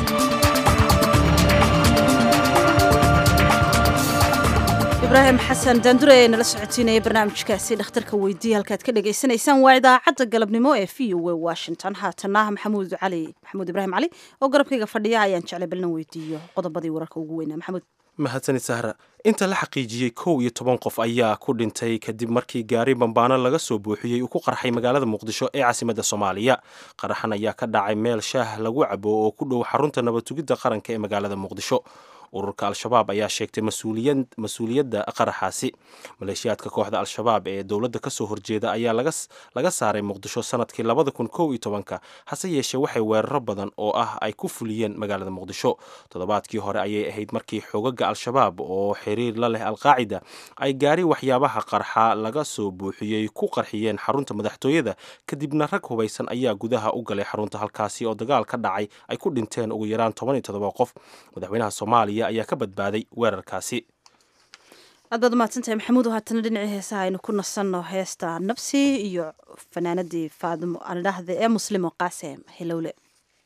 ibraahim xasan daandure ee nala socotiinaya barnaamijkaasi dhakhtarka weydiiya halkaad ka dhagaysanaysaan waa idaacadda galabnimo ee v o a washington haatana maxamuud cali maxamuud ibraahim cali oo garabkayga fadhiya ayaan jeclay balna weydiiyo qodobadii wararka ugu weynaa maxamuud mahadsanid sahra inta la xaqiijiyey kow iyo toban qof ayaa ku dhintay kadib markii gaari bambaano laga soo buuxiyey uu ku qarxay magaalada muqdisho ee caasimadda soomaaliya qaraxan ayaa ka dhacay meel shaah lagu cabo oo ku dhow xarunta nabatugidda qaranka ee magaalada muqdisho ururka al-shabaab ayaa sheegtay mas-uuliyadda qaraxaasi maleeshiyaadka kooxda al-shabaab ee dowladda kasoo horjeeda ayaa laga saaray muqdisho sanadkii labada kun kow iyo tobanka hase yeeshee waxay weeraro badan oo ah ay ku fuliyeen magaalada muqdisho toddobaadkii hore ayay ahayd markii xogaga al-shabaab oo xiriir la leh alqaacida ay gaari waxyaabaha qarxa laga soo buuxiyey ku qarxiyeen xarunta madaxtooyada kadibna rag hubaysan ayaa gudaha u galay xarunta halkaasi oo dagaal ka dhacay ay ku dhinteen ugu yaraan toban iyo toddoba qof madaxweynaha soomaaliya ayaa ka badbaaday weerarkaasi aad baad umahadsantahay maxamuud haatana dhinacii heesaha aynu ku nasanno heesta nabsi iyo fanaanadii faadimo aldhahde ee muslimo qaasem helowle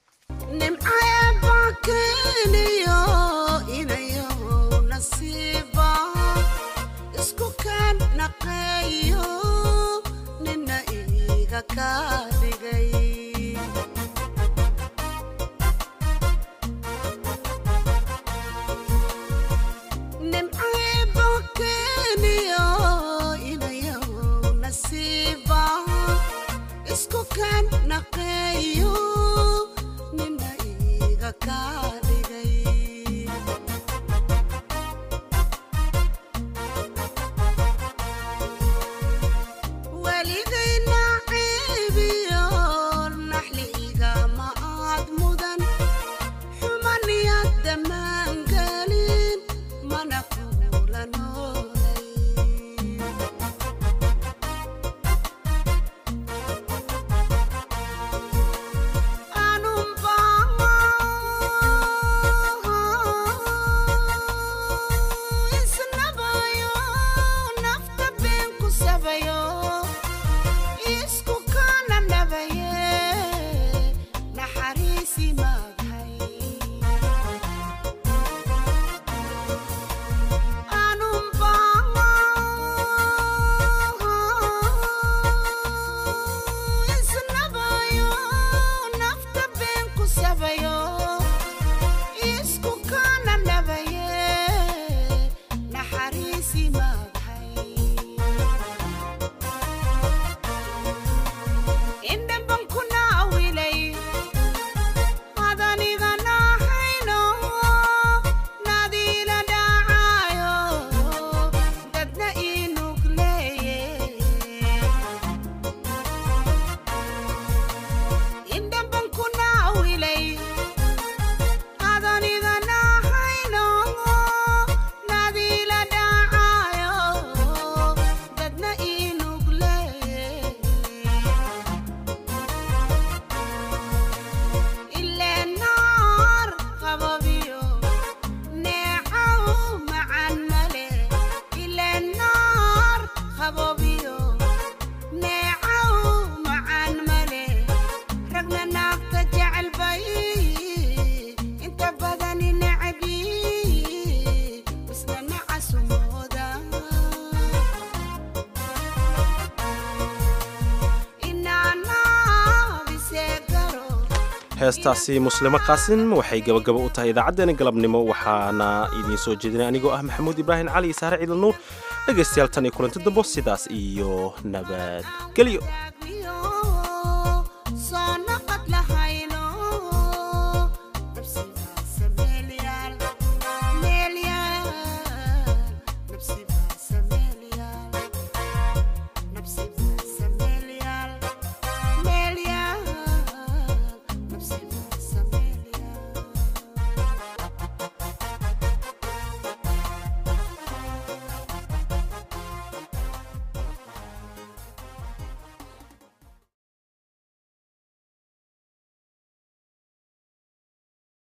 heestaasi muslimo qaasim waxay gabagaba u tahay idaacaddeenna galabnimo waxaana idiin soo jeedinay anigoo ah maxamuud ibraahim cali iyo saare ciidal nuur dhegaystayaal tan iyo kulanti dambo sidaas iyo nabadgelyo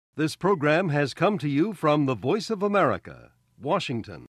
This program has come to you from the Voice of America, Washington.